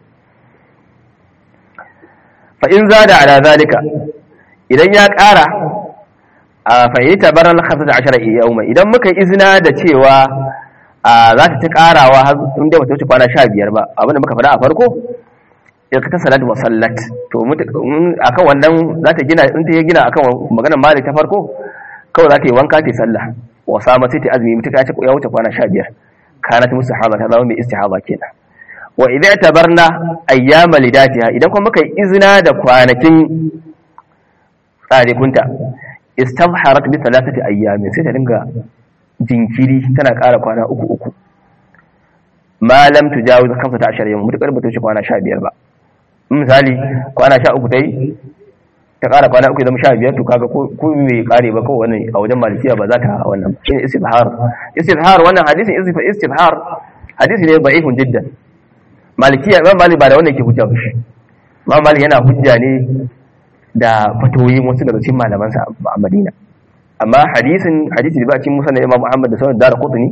fa in zada ala zalika idan ya ƙara a fahimta barar hamsin da ashirar yauma idan muka izina da cewa za ta ci ƙarawa inda wata wuce kwana sha biyar ba abinda muka faɗa a farko ya ta salat wa sallat to akan wannan za ta gina in ta gina akan maganar malik ta farko kawai za ta yi wanka ta yi sallah wa sama sai ta azumi mutuka ya wuce kwana sha biyar kana ta musu haba ta zama mai istihaba kenan wa idan ta barna ayyama lidatiha idan kuma muka izina da kwanakin tsarikunta istabharat bi thalathati ayyamin sai ta dinga jinkiri tana ƙara kwana uku uku ma lam tujawiz 15 yawm mutakar ba ta wuce kwana 15 ba misali kwana 13 tai ta ƙara kwana uku zama 15 to kaga ko bai kare ba ko wannan a wajen malikiya ba za ta wannan shine istibhar istibhar wannan hadisin istibhar hadisi ne da'ifun jiddan malikiya imam malik ba da wannan ke hujja ba shi imam malik yana hujja ne da fatoyin wasu daga cikin malamansa a Madina amma hadisin hadisi da ba cikin musa na Imam Muhammad da sauran dara kutuni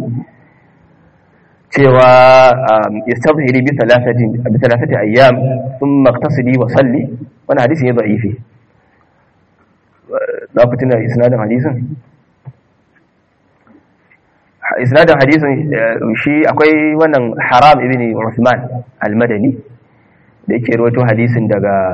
cewa yastazhiri bi thalathati bi thalathati ayyam thumma ightasili wa salli wannan hadisi ne da'ifi za ku tuna isnadin hadisin isnadin hadisin shi akwai wannan haram ibn Uthman al-Madani da yake rawaito hadisin daga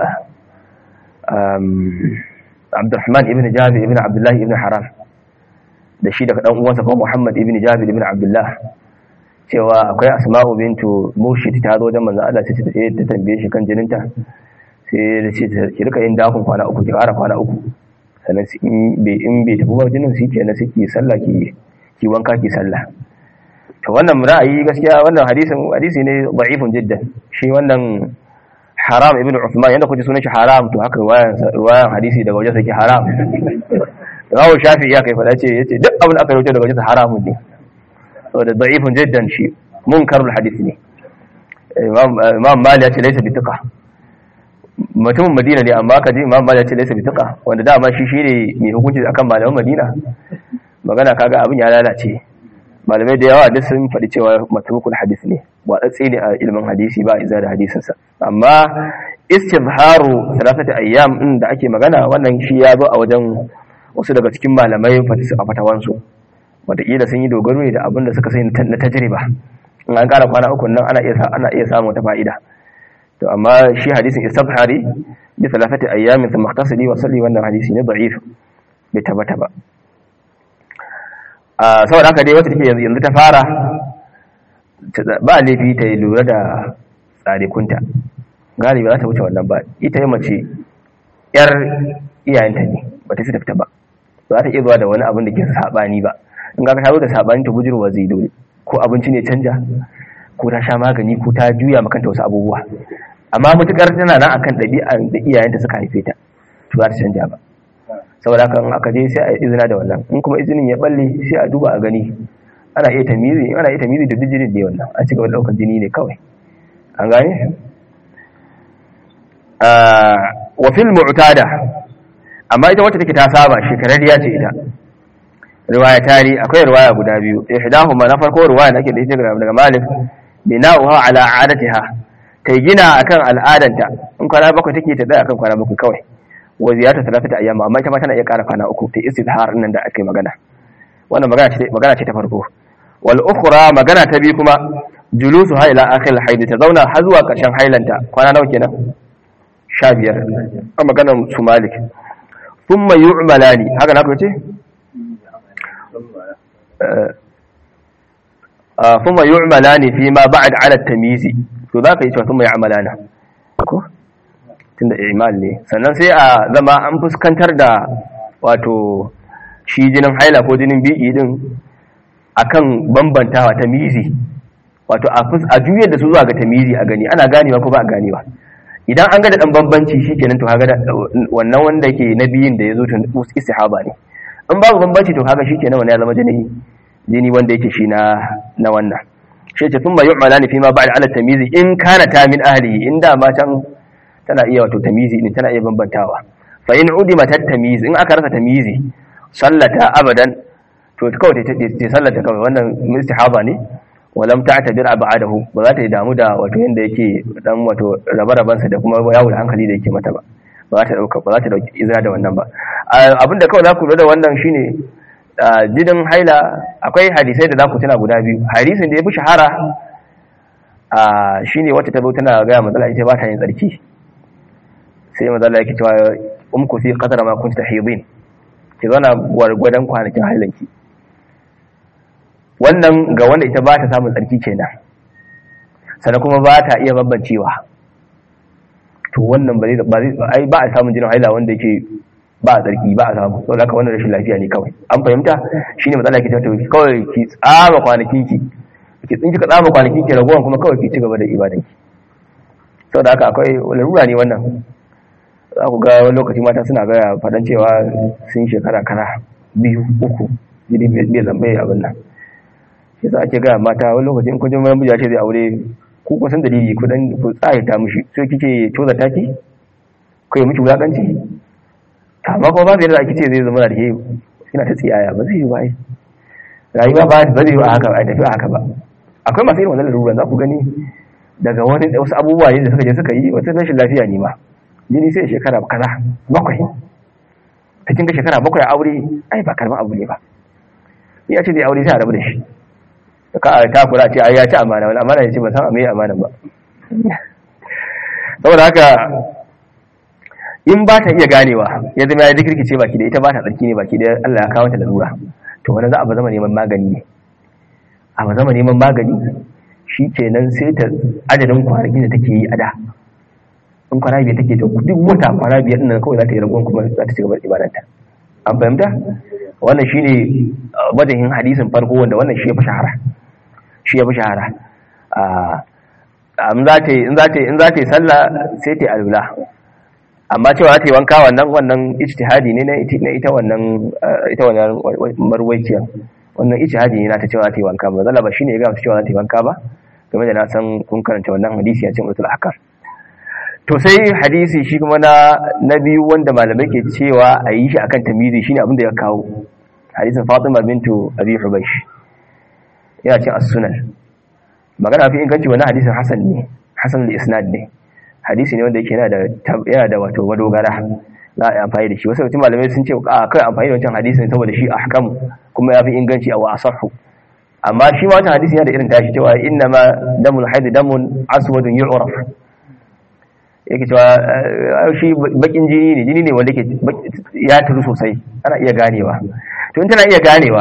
Abdurrahman ibn Jabir ibn Abdullah ibn Haram da shi daga dan uwansa kuma Muhammad ibn Jabir ibn Abdullah cewa akwai Asma'u bintu Murshid ta zo wajen manzon Allah sai ta tambaye shi kan jininta sai da ce ki rika yin dakon kwana uku ki ƙara kwana uku sannan in bai in bai tafi ba jinin su kenan sai ki sallah ki ki wanka ki sallah to wannan ra'ayi gaskiya wannan hadisin hadisi ne da'ifun jiddan shi wannan haram ibn Uthman yanda kuke sunan shi haram to haka ruwayan hadisi daga wajen sake haram Rawu Shafi ya kai fada ce yace duk abin da aka rubuta daga wajen haramun ne saboda da'ifun jiddan shi munkarul hadisi ne Imam Imam Malik ya ce laysa bi thiqa mutumin Madina ne amma kaji Imam Malik ya ce laysa bi thiqa wanda dama shi shine mai hukunci akan malaman Madina magana kaga abin ya lalace malamai da yawa duk sun faɗi cewa matrukul hadis ne watsatsi ne a ilimin hadisi ba iza da hadisinsa amma istizharu salatati ayyam din da ake magana wannan shi ya zo a wajen wasu daga cikin malamai a fatawansu wataƙila sun yi dogaro ne da abin da suka sai na tajriba in an ƙara kwana uku nan ana iya ana iya samun wata fa'ida to amma shi hadisin istizhari bi salatati ayyamin thumma ightasili wa salli wannan hadisi ne da'if bai tabbata ba saboda haka dai wata take yanzu ta fara ba laifi ta yi lura da tsarikunta galibi za ta wuce wannan ba ita yi mace yar iyayenta ne ba ta fita ba za ta iya zuwa da wani abin da ke sabani ba in ga ta zo da sabani ta bujurwa zai dole ko abinci ne canja ko ta sha magani ko ta juya makanta wasu abubuwa amma mutukar tana nan akan ɗabi'a da iyayenta suka haife ta to za ta canja ba saboda haka in aka je sai a izina da wannan in kuma izinin ya balle sai a duba a gani ana iya tamizi ana iya tamizi da duk jinin ne wannan an ci gaba da ɗaukar jini ne kawai an gane wa fil mu'tada amma ita wacce take ta saba shekararriya ce ita riwaya tari akwai riwaya guda biyu ihdahuma na farko riwaya nake da ita daga Malik bina'uha ala adatiha ta gina akan al'adanta in kwana bakwai take ta tsaya akan kwana bakwai kawai wa ziyarta talafata ayyama amma ita ma tana iya ƙara kwana uku ta istizhar nan da ake magana wannan magana ce magana ce ta farko wal ukhra magana ta biyu kuma julusu ha ila akhir al haid ta zauna har zuwa ƙarshen hailanta kwana nawa kenan 15 a maganar su malik thumma yu'malani haka na ku ce thumma yu'malani fi ma ba'd 'ala at-tamyiz to zaka yi cewa thumma yu'malana ko tunda i'mal ne sannan sai a zama an fuskantar da wato shi jinin haila ko jinin bi'i din akan bambantawa tamizi wato a juyar da su zuwa ga tamizi a gani ana ganewa ko ba a ganewa idan an ga da dan bambanci shikenan to kaga wannan wanda yake na biyin da yazo tun istihaba ne in babu bambanci to kaga shikenan wannan ya zama jini jini wanda yake shi na na wannan shi ce thumma yu'malani fi ma ba'da ala tamizi in kana ta min ahlihi in da ma can tana iya wato tamizi din tana iya bambantawa fa in udima tat tamiz in aka rasa tamizi sallata abadan to kawai ta ta sallata kawai wannan istihaba ne walam ta'tabir ab'adahu ba za ta yi damu da wato yanda yake dan wato rabe-raben sa da kuma yawo da hankali da yake mata ba ba za ta dauka ba za ta dauki izra da wannan ba abinda kawai za ku lura da wannan shine jinin haila akwai hadisai da za ku tuna guda biyu hadisin da ya fi shahara shine wacce ta zo tana gaya matsala ita ba ta yin tsarki sai matsala yake cewa umku fi qadara ma kunta tahidin ki zauna gwargwadon kwanakin hailanki wannan ga wanda ita ba ta samun tsarki kenan sannan kuma ba ta iya bambancewa to wannan ba zai ba a samun jinin haila wanda yake ba a tsarki ba a samu saboda haka wannan rashin lafiya ne kawai an fahimta shine matsala ke tattauki kawai ki tsama kwanakin ki ki tsinki ka tsama kwanakin ki ragowan kuma kawai ki ci gaba da ibadan ki saboda haka akwai larura ne wannan za ku ga wani lokaci mata suna gaya faɗan cewa sun shekara kara biyu uku jini bai zambaye abin nan shi sa ake gaya mata wani lokaci in kun ji mamiji ce zai aure ku kun san dalili ku dan ku tsaye ta mishi sai kike toza taki ko miki wulakanci amma kuma babu yadda ake ce zai zama da ke yana ta tsiyaya ba zai yi ba rayuwa ba ba zai yi a haka ba tafi a haka ba akwai masu irin wannan laluran za ku gani daga wani wasu abubuwa ne da suka je suka yi wata rashin lafiya ne ma jini sai shekara kaza bakwai ta kinga shekara bakwai a aure ai ba karban abu ne ba ya ce zai aure sai a rabu da shi ka a takura ce ai ya ci amana wani amana ya ce ba san a amana ba saboda haka in ba ta iya ganewa ya zama ya zikirki ce baki da ita ba ta tsarki ne baki da Allah ya kawo ta lalura to wani za a ba zama neman magani ne a ba zama neman magani shi kenan sai ta adadin kwanakin da take yi a da in kwana biyar take to duk wata kwana biyar ɗin kawai za ta yi ragon kuma za ta ci gaba da ibadanta an fahimta wannan shine wajen hadisin farko wanda wannan shi ya fi shahara shi ya fi shahara in za ta yi in za ta yi sallah sai ta yi alula amma cewa za ta yi wanka wannan wannan ijtihadi ne na ita wannan ita wannan marwaiciyar wannan ijtihadi ne na ta cewa za ta yi wanka ba zalla ba shine ya ga cewa za ta yi wanka ba game da na san kun karanta wannan hadisi a cikin usul ahkam to sai hadisi shi kuma na na biyu wanda malamai ke cewa a yi shi akan tamizi shine abin da ya kawo hadisin Fatima bintu Abi Hubaysh yana cin as-sunan magana fi inganci wannan hadisin hasan ne hasan al-isnad ne hadisi ne wanda yake yana da yana da wato madogara za a yi amfani da shi wasu mutum malamai sun ce a kai amfani da wancan hadisin saboda shi ahkam kuma ya fi inganci a wasahu amma shi ma wancan hadisi yana da irin tashi cewa inna ma damul haid damun aswadun yu'raf yake cewa shi bakin jini ne jini ne wanda ke ya turu sosai ana iya ganewa to in tana iya ganewa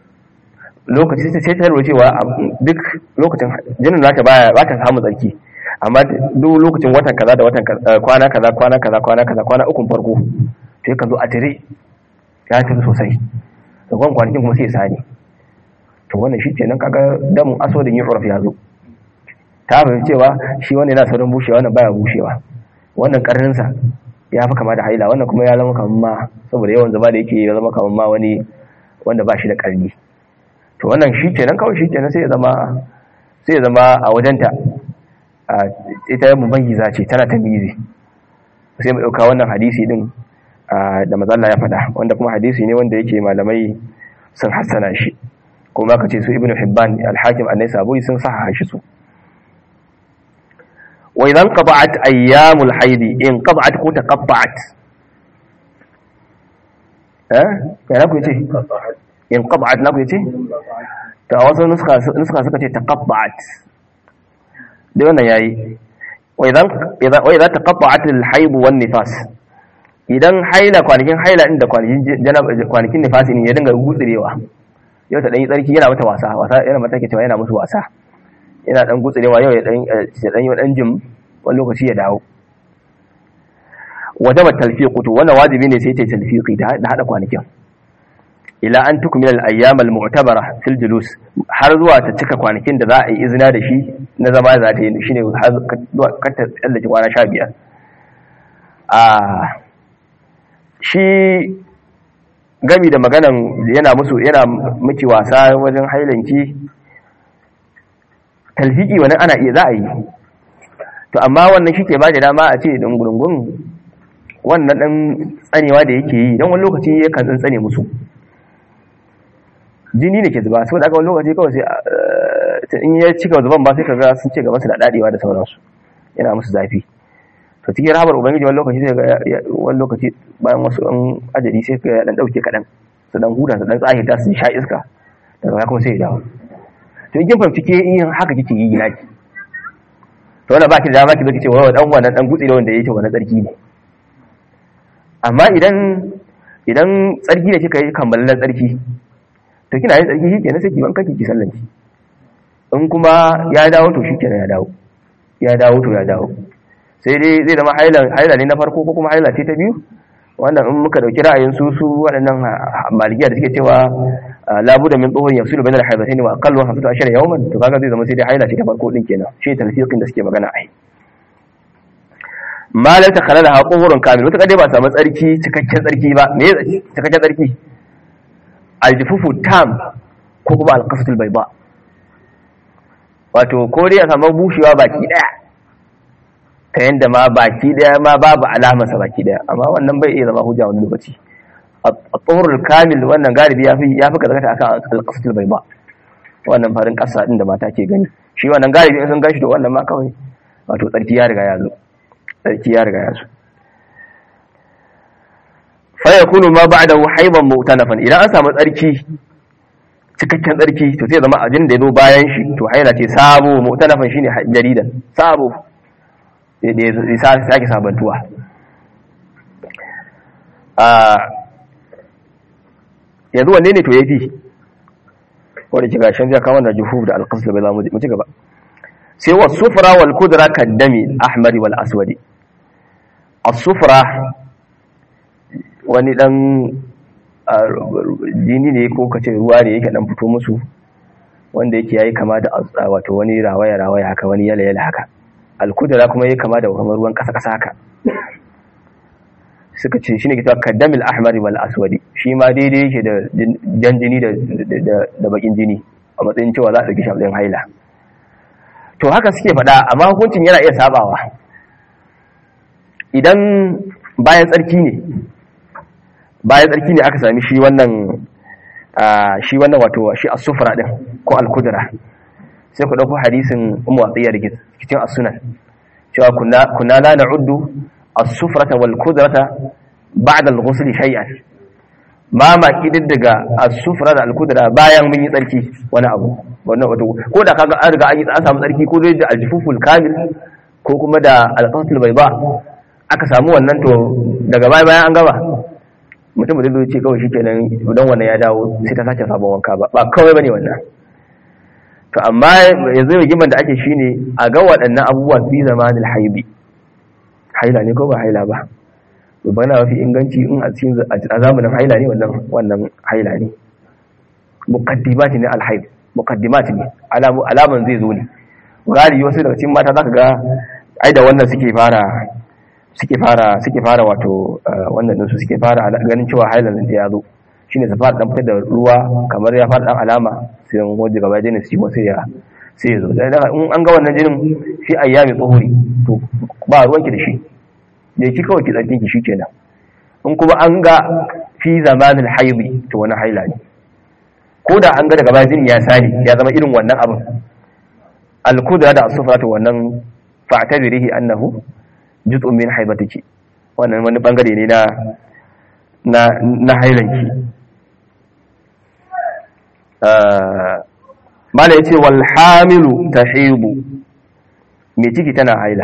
lokaci sai ta lura cewa duk lokacin jinin nata baya ba ta samu tsarki amma duk lokacin watan kaza da watan kwana kaza kwana kaza kwana kaza kwana ukun farko to yakan zo a tire ya tafi sosai da kwan kwanakin kuma sai sani to wannan shi kenan kaga damun asodin yin uraf ya zo ta fahimci cewa shi wannan yana saurin bushewa wannan baya bushewa wannan karninsa ya fi kama da haila wannan kuma ya zama kamar ma saboda yawan zama da yake ya zama kamar ma wani wanda ba shi da karni to wannan shi kenan kawai shi kenan sai ya zama sai ya zama a wajenta ita mumayyiza ce tana tamizi sai mu dauka wannan hadisi din da mazalla ya faɗa wanda kuma hadisi ne wanda yake malamai sun hassana shi kuma ka ce su ibnu hibban al-hakim annai saburi sun saha shi su wa idan qata'at ayyamul haidi in qata'at ko taqatta'at eh ya ku ce in qata'at na ku ce ta wasu nuska nuska suka ce taqatta'at da wannan yayi wa idan idan wa idan taqatta'at al-haid wan nifas idan haila kwanakin haila inda kwanakin janaba kwanakin nifasi ne ya dinga gutsurewa yau ta dan yi tsarki yana mata wasa wasa yana mata ke cewa yana musu wasa yana dan gutsurewa yau ya dan ya dan yi dan jim wani lokaci ya dawo wajaba talfiqu to wannan wajibi ne sai ta talfiqi da hada kwanakin ila an tukmila al-ayyam al-mu'tabara fil julus har zuwa ta cika kwanakin da za a yi izina da shi na zama za ta yi shine har ka ta tsallake kwana 15 a shi gami da maganan yana musu yana miki wasa wajen hailanki talfiki wani ana iya za a yi to amma wannan shi ke ba da dama a ce dungurungun wannan ɗan tsanewa da yake yi don wani lokaci ya kan tsantsane musu jini ne ke zuba sau da aka wani lokaci kawai sai in ya cika zuban ba sai ka ga sun ce gaban su da daɗewa da sauransu yana musu zafi to cikin rahabar ubangiji wani lokaci sai ga wani lokaci bayan wasu an ajali sai ka dan dauke kaɗan su dan huda su dan tsahita su sha iska daga kuma sai ya dawo to in kin fahimci ke yin haka kike yi naki to wanda baki da dama ki zaki ce wa dan wannan dan gutsi da wanda yake wannan tsarki ne amma idan idan tsarki ne kika yi kammalallen tsarki to kina yin tsarki shikenan sai ki banka ki sallan ki in kuma ya dawo to shikenan ya dawo ya dawo to ya dawo sai dai zai zama haila haila ne na farko ko kuma haila ce ta biyu wannan in muka dauki ra'ayin su su waɗannan malikiya da suke cewa labu da min tsohon yafsilu bainal haidatayn wa aqallu hafatu ashara yawman to kaga zai zama sai dai haila ce ta farko din kenan shi talfiqin da suke magana ai malam ta khalala ha quhurun kamil wata dai ba samu tsarki cikakken tsarki ba me cikakken tsarki aljufufu tam ko kuma alqasatul bayda wato ko dai a samu bushewa baki daya ta yanda ma baki daya ma babu alamarsa baki daya amma wannan bai iya zama hujja wani lokaci at-tuhurul kamil wannan galibi yafi yafi kazakata akan al-qasatul bayda wannan farin kasa din da mata ke gani shi wannan galibi in sun gashi to wannan ma kawai wato tsarki ya riga ya zo tsarki ya riga ya zo fa yakunu ma ba'dahu haydan mu'tanafan idan an samu tsarki cikakken tsarki to sai zama ajin da ya zo bayan shi to haila ce sabo mu'tanafan shine jaridan sabo da ya sake sabantuwa yanzu wanne ne to ya fi wadda ke gashin zai kawo da juhu da alƙasar bai zamu mu ci gaba sai wa sufura wal kudura kaddami ahmari wal aswadi a sufura wani dan jini ne ko kace ruwa ne yake dan fito musu wanda yake yayi kama da wato wani rawaya rawaya haka wani yala yala haka alkudura kuma yayi kama da ruwan kasa kasa haka suka ce shine ke cewa kaddamil ahmari wal aswadi shi ma daidai yake da jan jini da da bakin jini a matsayin cewa za a dauki shafin haila to haka suke faɗa amma hukuncin yana iya sabawa idan bayan tsarki ne bayan tsarki ne aka sami shi wannan shi wannan wato shi as-sufra din ko al-kudra sai ku dauko hadisin ummu atiya da cikin as-sunan cewa kunna kunna la na'uddu as-sufrata wal kudrata ba'da al-ghusl shay'an ma ma kididdiga as-sufra da al-kudra bayan mun yi tsarki wani abu wannan wato ko da kaga an riga an yi an samu tsarki ko dai da al-jufuful kamil ko kuma da al-qasatul bayda aka samu wannan to daga baya bayan an gaba mutum da zai ce kawai shikenan dan wannan ya dawo sai ta sake sabon wanka ba ba kawai bane wannan to to amma yanzu rigiman da ake shine a ga waɗannan abubuwan fi zamanin haibi haila ne ko ba haila ba bana mafi inganci in a cikin a zamanin haila ne wannan wannan haila ne muqaddimat ne alhaib muqaddimat ne alaman zai zo ne gari wasu daga cikin mata zaka ga ai da wannan suke fara suke fara suke fara wato wannan din su suke fara ganin cewa hailan din ya zo shine su fara dan fitar da ruwa kamar ya fara dan alama sai an goje gaba jinin su sai ya sai ya zo in an ga wannan jinin shi ayyami tsohuri to ba ruwanki da shi da ki kawai ki tsarkin ki shikenan in kuma an ga fi zamanin haidi to wani haila ne ko da an ga daga bayan jinin ya sani ya zama irin wannan abin al-kudra da as-sufra to wannan fa'tabirihi annahu juz'un min haibatiki wannan wani bangare ne na na na hailanki mala yace wal hamilu tahibu me ciki tana haila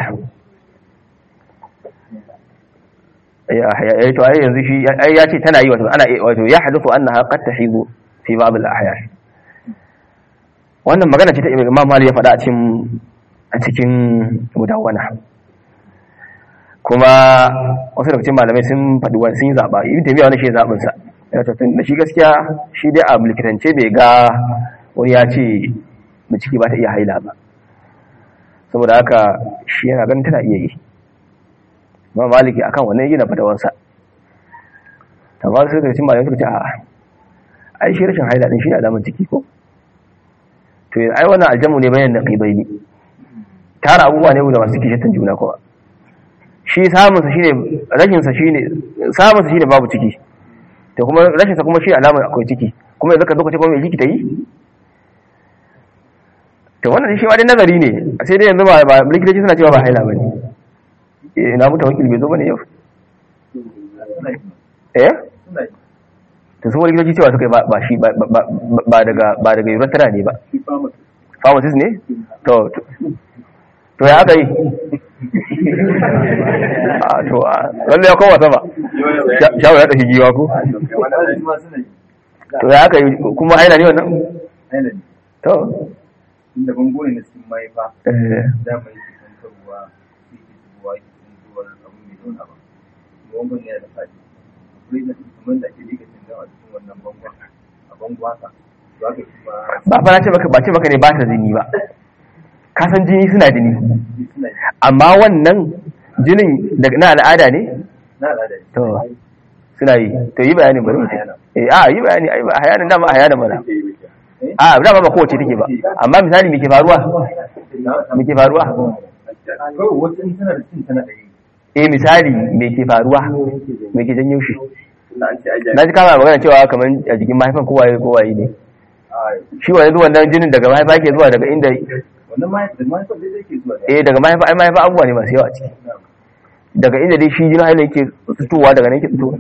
ya to ai yanzu shi ai ya ce tana yi wato ana wato ya hadithu annaha qad tahibu fi ba'd al-ahyan wannan magana ce ta Imam Malik ya faɗa a cikin a cikin mudawwana kuma wasu daga cikin malamai sun faɗi wani sun yi zaɓa ibn taymiya wani shi zaɓin sa ya tafi da shi gaskiya shi dai a mulkitance bai ga wani ya ce mu ciki ba ta iya haila ba saboda haka shi yana ganin tana iya yi ma maliki akan wannan gina fatawansa amma sai daga cikin malamai suka ce a ai shi rashin haila din shi ne alamar ciki ko to ai wannan aljamu ne bayan naqibai ne tara abubuwa ne da masu kishin juna kuma shi samunsa shine rashinsa shine samunsa shine babu ciki to kuma rashinsa kuma shi alamar akwai ciki kuma yanzu ka zo ka ce kuma mai ciki ta yi to wannan shi ma dai nazari ne sai dai yanzu ba likitoci suna cewa ba haila bane eh na mutu wakil bai zo bane yau eh to su wani likitoci cewa suka yi ba shi ba daga ba daga urethra ne ba pharmacist ne to to ya aka yi a to a lalle ya kowa sama shawo ya ɗashi giwa ko to ya aka yi kuma haila ne wannan to inda bango ne na cikin mahaifa da mai cikin karuwa sai ke zuwa ke zuwa abu mai zauna ba bangon ne da fadi akwai na kamar da ake rika cin a cikin wannan bangon a bango haka to haka kuma ba fa na ce maka ba ce maka ne ba ta jini ba ka san jini suna jini suna yi amma wannan jinin daga na al'ada ne na al'ada ne to suna yi to yi bayanin bari mu ce eh a yi bayani ai ba hayanin dama a hayanin mana a dama ba kowace take ba amma misali me ke faruwa me ke faruwa kawai wata in tana da cin tana da yi eh misali me ke faruwa me ke janyo shi na an ce ajiya na ji kama magana cewa kamar a jikin mahaifan kowaye kowaye ne shi wani zuwan nan jinin daga mahaifa ke zuwa daga inda wannan mahaifar mahaifar da zai ke zuwa da eh daga mahaifa ai mahaifa abubuwa ne masu yawa a ciki daga inda dai shi jinin haila yake fitowa daga nan yake fitowa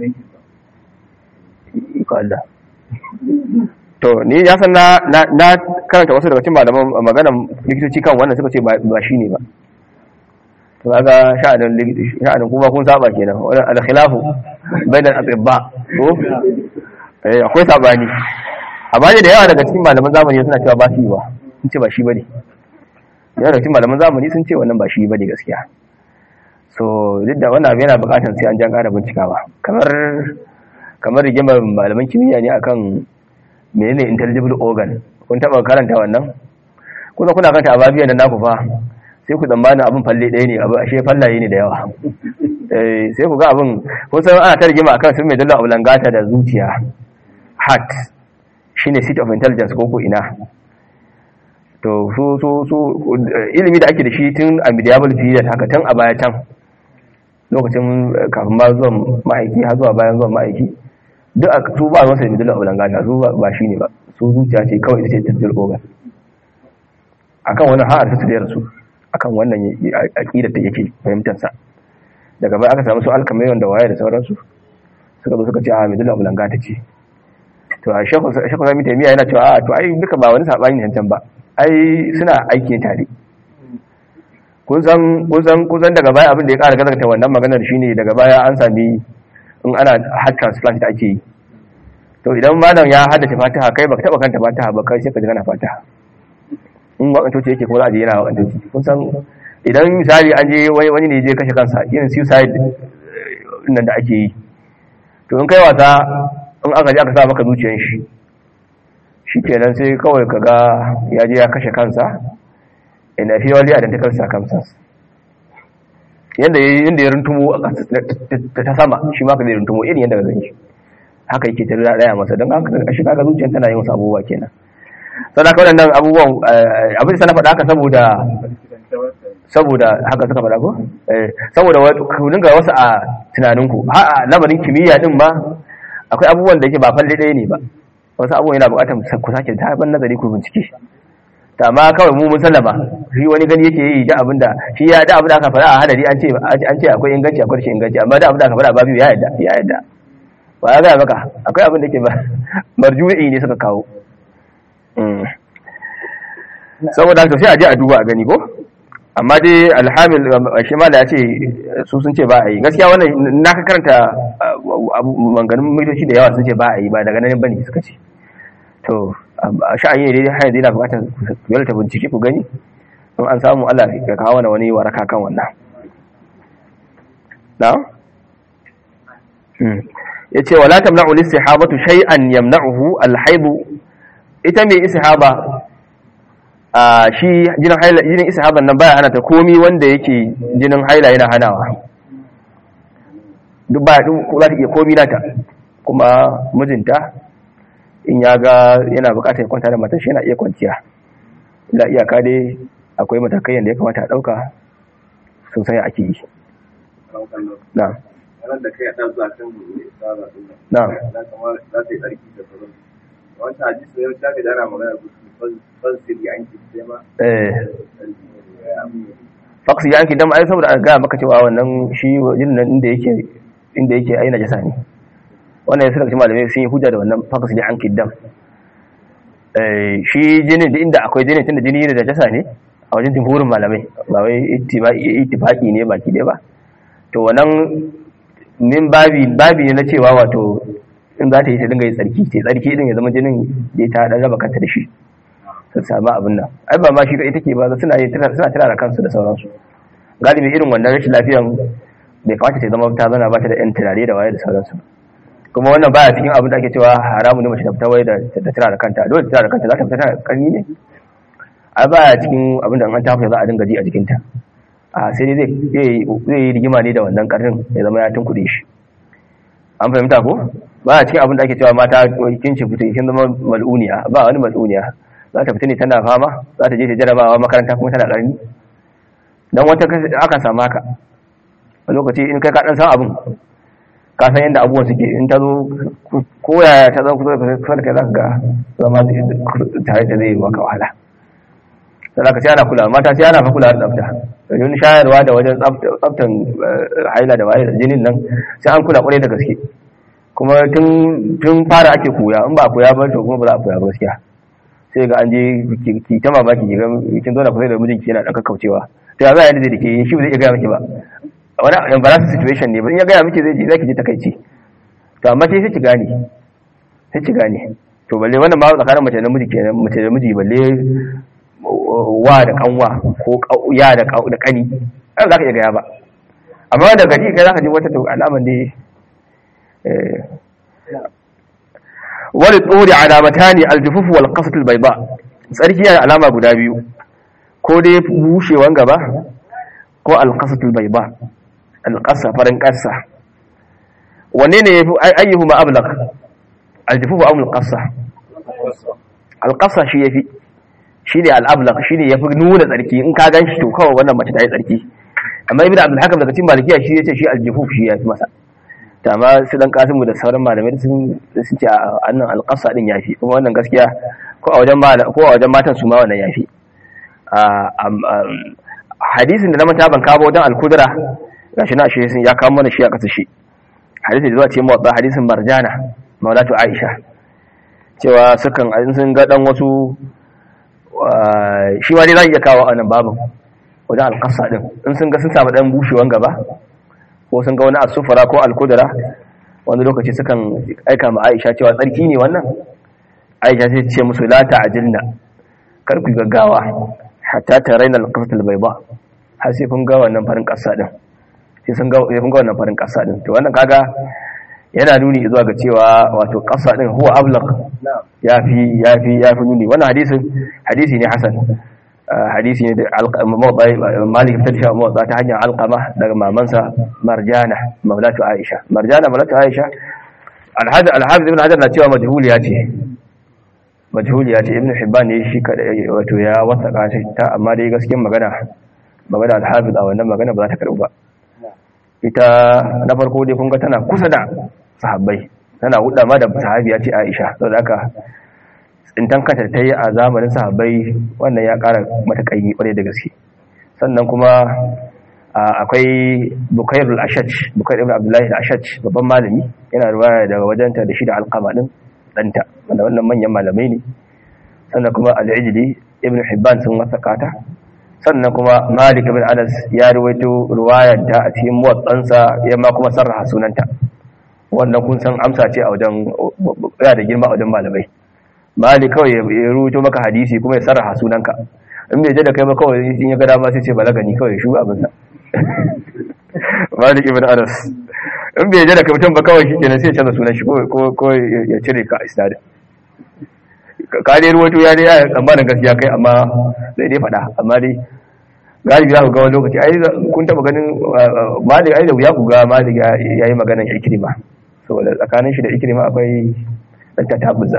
iko Allah to ni ya san na na na karanta wasu daga cikin malaman maganan likitoci kan wannan suka ce ba ba shine ba to kaga sha'anin likitoci sha'anin kuma kun saba kenan wannan al-khilafu bainal atibba to eh akwai sabani amma ne da yawa daga cikin malaman zamani suna cewa ba shi ba sun ce ba shi bane yawa daga cikin malaman zamani sun ce wannan ba shi bane gaskiya so duk da wannan abu yana bukatar sai an jan ƙara bincikawa kamar kamar rigimar malaman kimiyya ne akan menene intelligible organ kun taba karanta wannan kuna kuna karanta ababiyan da naku fa sai ku tsammanin abin falle ɗaya ne abu ashe fallaye ne da yawa eh sai ku ga abin kun san ana ta rigima akan sun mai dalla abulangata da zuciya heart shine seat of intelligence ko ko ina to su su su ilimi da ake da shi tun a medieval period haka tun a baya can lokacin kafin ma zuwan ma'aiki har zuwa bayan zuwan ma'aiki duk a su ba ruwansa da middle obulangata su ba shi ne ba su zuciya ce kawai ita ce tattal organ akan wannan har ta da rasu akan wannan aqidar da yake fahimtar sa daga baya aka samu su alkamayon da waye da sauransu suka zo suka ce a middle obulangata ce to a shekhu shekhu sami taimiya yana cewa a to ai duka ba wani sabani ne can ba ai suna aiki tare kun san kun san kun san daga baya abin da ya ƙara gazarta wannan maganar shine daga baya an sami in ana heart transplant da ake yi to idan malam ya haddace fatiha kai baka taba kanta fatiha ba kai sai ka ji kana fatiha in wakantoci yake kuma za a je yana wakantoci kun san idan misali an je wani ne je kashe kansa irin suicide nan da ake yi to in kai wasa in aka je aka sa maka zuciyar shi shi kenan sai kawai ka ga ya je ya kashe kansa in a purely identical circumstance yadda ya runtumo ta sama shi ma ka zai runtumo irin yadda ka zai shi haka yake ta raya masa don haka shi kaga zuciyar tana yin wasu abubuwa kenan sau da kawai nan abubuwan abin da na faɗa haka saboda saboda haka suka faɗa ko saboda ku dinga wasu a tunaninku ha a lamarin kimiyya din ma akwai abubuwan da yake ba falle ɗaya ne ba wasu abubuwan yana buƙatar ku sake ta ban nazari ku bincike ta ma kawai mu musallama shi wani gani yake yi da abin da shi ya da abin da aka faɗa a hadari an ce an ce akwai inganci akwai rashin inganci amma da abin da aka faɗa babu ya yadda ya yadda ba ya gaya maka akwai abin da ke ba marju'i ne suka kawo saboda haka sai a je a duba a gani ko amma dai alhamil shi ma da ya ce su sun ce ba a yi gaskiya wannan na ka karanta manganin mitoci da yawa sun ce ba a yi ba daga nan bane suka ce to sha'ayi ne dai hanyar yana bukatar ku ta bincike ku gani in an samu Allah ya kawo wani wani waraka kan wannan na ya ce wala tamna'u listihabatu shay'an yamna'uhu alhaibu ita mai istihaba a shi jinin haila jinin istihaban nan baya hana ta komi wanda yake jinin haila yana hanawa duk ba duk za ta iya komi nata kuma mijinta in ya ga yana bukatar ya kwanta da matar shi yana iya kwanciya ila iyaka dai akwai matakai yadda ya kamata a ɗauka sosai ake yi na ranar da kai a ɗan zuwa kan mai tsara ɗin na nan kamar za ta yi tsarki da sauran wancan hadisi ne ta ga dana magana ban sirri an ki sai ma eh faksi yanki dam ai saboda a gaya maka cewa wannan shi jinin nan inda yake inda yake ai najasa ne wannan yasa cikin malamai sun yi hujja da wannan faksi yanki dam eh shi jinin da inda akwai jinin tunda jini ne da najasa ne a wajen jumhurin malamai ba wai ittifaqi ne baki dai ba to wannan min babi babi ne na cewa wato in za ta yi ta dinga yi tsarki ce tsarki din ya zama jinin da ta dan raba kanta da shi su samu abin nan ai ba ma shi kai take ba suna yi suna tana da kansu da sauransu galibi irin wannan rashin lafiyan bai kamata ta zama ta zana ba ta da yan turare da waye da sauransu kuma wannan baya cikin abin da ake cewa haramu ne mace ta fita waye da ta tana da kanta dole ta tana da kanta za ta fita tana karni ne ai baya cikin abin da an tafi za a dinga ji a jikinta a sai dai zai yi rigima ne da wannan karnin ya zama ya tunkuɗe shi an fahimta ko ba a cikin abin da ake cewa mata kin ce fita kin zama mal'uniya ba wani mal'uniya za ta fita ne tana fama za ta je ta jarabawa makaranta kuma tana ƙarni don wata akan samu haka a lokaci in kai ka ɗan san abin ka san yadda abubuwan suke in ta zo ko yaya ta zama kusa da kusa da kai za ka ga zama tare da zai maka wahala sai ka sai ana kula mata sai ana fa kula da tsafta domin shayarwa da wajen tsaftan haila da waye da jinin nan sai an kula kwarai da gaske kuma tun fara ake koya in ba koya ba to kuma ba za a koya ba gaskiya sai ga an je ki ta mamaki ki ga kin zauna kusa da mijinki yana dan kakkaucewa to ya za a yadda da ke shi ba zai iya gaya miki ba wani embarrassing situation ne ba in ya gaya miki zai ji zaki ji takaici to amma sai ki gane sai ki gane to balle wannan ba tsakanin mace da miji kenan mace da miji balle wa da kanwa ko ya da da kani ai za ka iya gaya ba amma da gari kai za ka ji wata to alaman dai wani tsori alamata ne aljufufu wal qasatul bayda tsarki yana alama guda biyu ko dai bushewan gaba ko al qasatul bayda al qasa farin qasa wanne ne yafi ayyuhu ma ablaq aljufufu am al qasa al qasa shi yafi shi ne al ablaq shi ne yafi nuna tsarki in ka ganshi to kawai wannan mace ta yi tsarki amma ibnu abdul hakam daga cikin malikiya shi yace shi aljufuf shi yafi masa amma su dan kasimu da sauran malamai sun sun ce annan alqasa din yafi kuma wannan gaskiya ko a wajen ko a wajen matan su ma wannan yafi hadisin da na mata ban kawo wajen al-kudra gashi na shi sun ya kawo mana shi a kasa shi hadisin da zuwa ce mawadda hadisin marjana maulatu aisha cewa sukan sun ga dan wasu shi ma dai za iya kawo a nan babu wajen alƙasa din in sun ga sun samu dan bushewan gaba ko sun ga wani asufara ko alkudura wani lokaci sukan aika ma aisha cewa tsarki ne wannan aisha sai ce musu la ta'ajilna kar ku gaggawa hatta taraina al-qafatul bayda har sai kun ga wannan farin kasa din sai sun ga sai kun ga wannan farin kasa din to wannan kaga yana nuni zuwa ga cewa wato kasa din huwa ablaq yafi yafi yafi nuni wannan hadisin hadisi ne hasan hadisi ne da malik ta tafi motsa ta hanyar alqama daga mamansa marjana maulatu aisha marjana maulatu aisha alhaji alhaji ibn hajar na cewa majhuliya ce majhuliya ce ibn hibban ne shi kada wato ya wasaka shi ta amma dai gaskiyar magana magana alhafiz a wannan magana ba za ta karbu ba ita na farko dai kun ga tana kusa da sahabbai tana hudda ma da sahabiya ce aisha saboda haka tsintan kanta ta yi a zamanin sahabbai wannan ya kara mata kaimi kwarai da gaske sannan kuma akwai bukair al-ashaj bukair ibn abdullahi al-ashaj babban malami yana ruwaya daga wajenta da shi da alqama din danta wanda wannan manyan malamai ne sannan kuma al-ijli ibn hibban sun wasaka ta sannan kuma malik ibn anas ya ruwaito ruwayar ta a cikin muwatsansa ya ma kuma sarraha sunanta wannan kun san amsa ce a wajen ya da girma a wajen malamai malik kawai ya ruwaito maka hadisi kuma ya sarraha sunanka in bai je da kai ba kawai in ya ga dama sai ce balagani kawai shu abin sa malik ibn anas in bai je da kai mutum ba kawai shi kenan sai ya canza sunan shi ko ya cire ka a isnadin ka dai ruwaito ya dai ya tsammanin gaskiya kai amma zai dai faɗa amma dai galibi za ku ga wani lokaci ai kun taɓa ganin malik ai da wuya ku ga malik ya yi maganan ikirima saboda tsakanin shi da ikirima akwai ɗan ta tabuza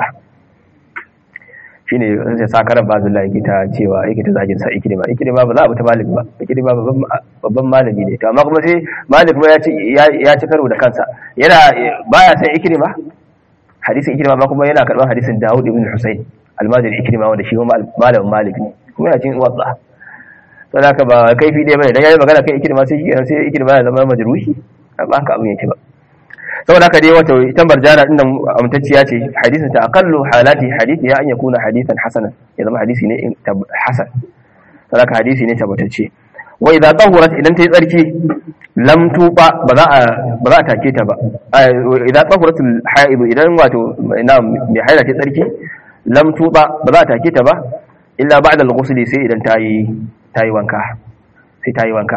shi ne sai sakarar bazula yake ta cewa yake ta zagin sa ikirima ikirima ba za a bata malik ba ikirima babban malami ne to amma kuma sai malik ba ya ci karo da kansa yana baya san ikirima hadisin ikrima ma kuma yana karban hadisin Dawud ibn Husayn almajiri ikrima wanda shi malamin Malik ne kuma yana cikin wadda to da ka ba kaifi dai bane dan yayi magana kai ikrima sai shi sai ikrima ya zama majruhi ba haka abin yake ba saboda haka dai wato ita barjana din nan amtacciya ce hadisin ta aqallu halati hadisi ya an yakuna hadisan hasanan ya zama hadisi ne hasan saboda hadisi ne tabbatacce wa idza tahurat idan tayi tsarki lam tuba ba za a ba za a take ta ba idza tahurat al haid idan wato ina mai haila ta tsarki lam tuba ba za a take ta ba illa ba'da al ghusl sai idan tayi tayi wanka sai tayi wanka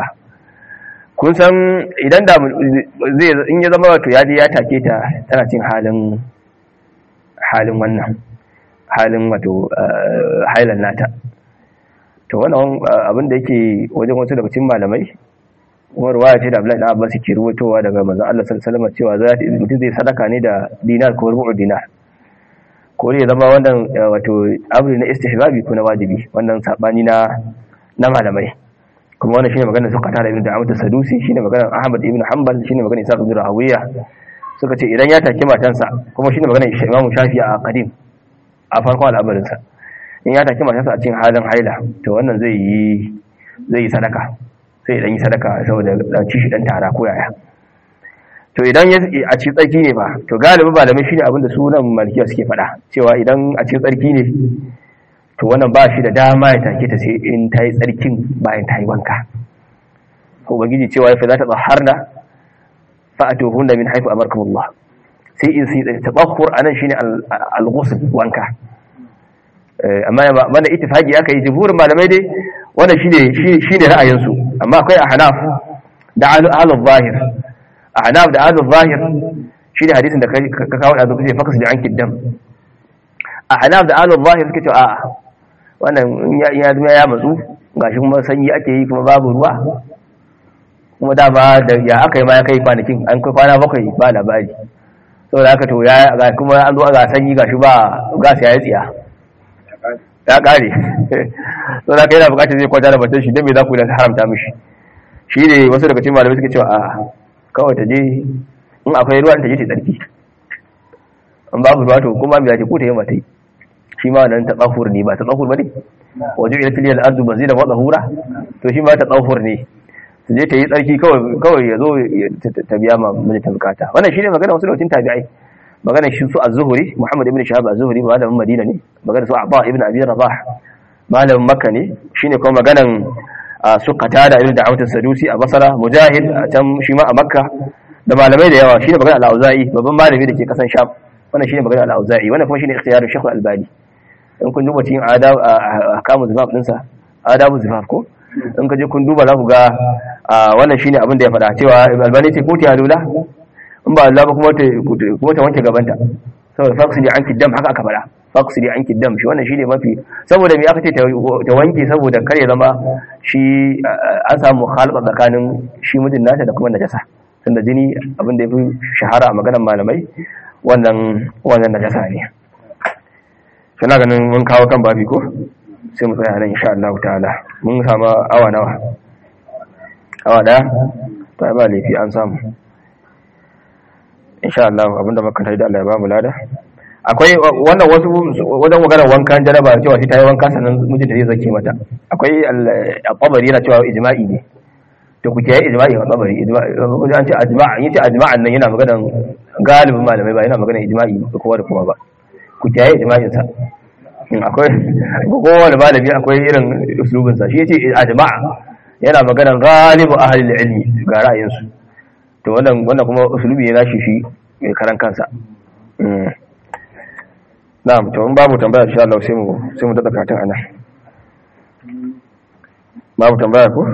kun san idan da zai in ya zama wato ya je ya take ta tana cin halin halin wannan halin wato hailan nata to wannan abin da yake wajen wasu daga cikin malamai kuma ruwaya ce da Abdullahi dan Abbas ke ruwatowa daga manzon Allah sallallahu alaihi wasallam cewa za mutum zai sadaka ne da dinar ko rubu dinar ko ne zama wannan wato amri na istihbabi ko na wajibi wannan sabani na na malamai kuma wannan shine maganar suka tara ibn Da'awat as-Sadusi shine maganar Ahmad ibn Hanbal shine maganar Isa ibn Rawiya suka ce idan ya take matansa kuma shine maganar Imam Shafi'i a qadim a farkon al'amarinsa in ya take matarsa a cikin halin haila to wannan zai yi zai yi sadaka sai dan yi sadaka saboda da ci shi dan tara ko yaya to idan a cikin tsarki ne ba to galibi malamai shine abin da sunan malikiya suke faɗa cewa idan a cikin tsarki ne to wannan ba shi da dama ya take ta sai in ta yi tsarkin bayan ta yi wanka ubangiji cewa ya fi za ta tsaharna fa'atuhunna min haifu amarkumullah sai in sai tabahur anan shine al-ghusl wanka amma mana ittifaqi aka yi jumhurin malamai dai wannan shine shine ra'ayin su amma akwai ahnaf da ahlul zahir ahnaf da ahlul zahir shine hadisin da ka kawo da zuwa fakas da anki dam ahnaf da ahlul zahir suke cewa a'a wannan ya ya ya matsu gashi kuma sanyi ake yi kuma babu ruwa kuma da ba da ya aka yi ma ya kai kwanakin an kai kwana bakwai ba labari saboda haka to ya ga kuma an zo ga sanyi gashi ba gas ya yi tsiya ya kare saboda haka yana bukatar zai kwanta da batun shi dan me za ku da haramta mishi shi ne wasu daga cikin malamai suka cewa a kawai ta je in akwai ruwa ta je ta tsarki in babu ruwa to kuma me za ta ko ta yi mata shi ma wannan ta tsahur ne ba ta tsahur ba ne wajen ila tiliyar ardu bazira wa tsahura to shi ma ta tsahur ne su je ta yi tsarki kawai ya zo ta biya ma mijinta bukata wannan shi ne magana wasu lokacin tabi'ai magana shi su az-zuhri muhammad ibn shahab az-zuhri malamin madina ne magana su abba ibn abi rabah malamin makka ne shine kuma maganan su qatada ibn da'awat as-sadusi a basra mujahid a can shi ma a makka da malamai da yawa shine magana al-auza'i babban malami da ke kasan sham wannan shine magana al-auza'i wannan kuma shine ikhtiyarul shaykh al-albani in kun duba cikin adab ahkamu zifaf dinsa adabu zifaf ko in ka je kun duba za ku ga wannan shine abin da ya faɗa cewa albani ce ko ta lula in ba Allah ba kuma ta kuma ta wanke gabanta saboda faksidi anki dam haka aka faɗa faksidi anki dam shi wannan shine mafi saboda me aka ce ta wanke saboda kare zama shi an samu halqa tsakanin shi mijin nata da kuma najasa tunda jini abin da yafi shahara a maganar malamai wannan wannan najasa ne kana ganin mun kawo kan babi ko sai mu tsaya nan insha Allah ta'ala mun samu awa nawa awa daya ta ba laifi an samu insha Allah abinda muka tare da Allah ya ba mu lada akwai wannan wasu wajen magana wankan jaraba cewa sai ta yi wanka sannan mijinta zai zake mata akwai al-qabari yana cewa ijma'i ne to ku kiyaye ijma'i a qabari ijma'i an ce ajma'a yace ajma'an nan yana magana galibin malamai ba yana magana ijma'i ga kowa da kowa ba ku kiyaye ijma'in sa akwai kowane malami akwai irin uslubin sa shi yace ajma'a yana magana galibu ahli ilmi ga ra'ayin su to wannan wannan kuma uslubi ne nashi shi mai karan kansa na'am to in babu tambaya insha Allah sai mu sai mu dada karatun anan babu tambaya ko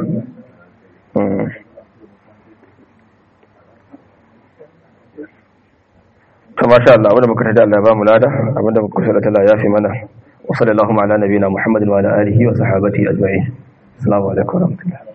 to masha Allah abinda muka tada Allah ya ba mu lada abinda muka kusa Allah ya fi mana wa sallallahu ala nabiyina Muhammadin wa ala alihi wa sahbihi ajma'in assalamu alaikum wa rahmatullahi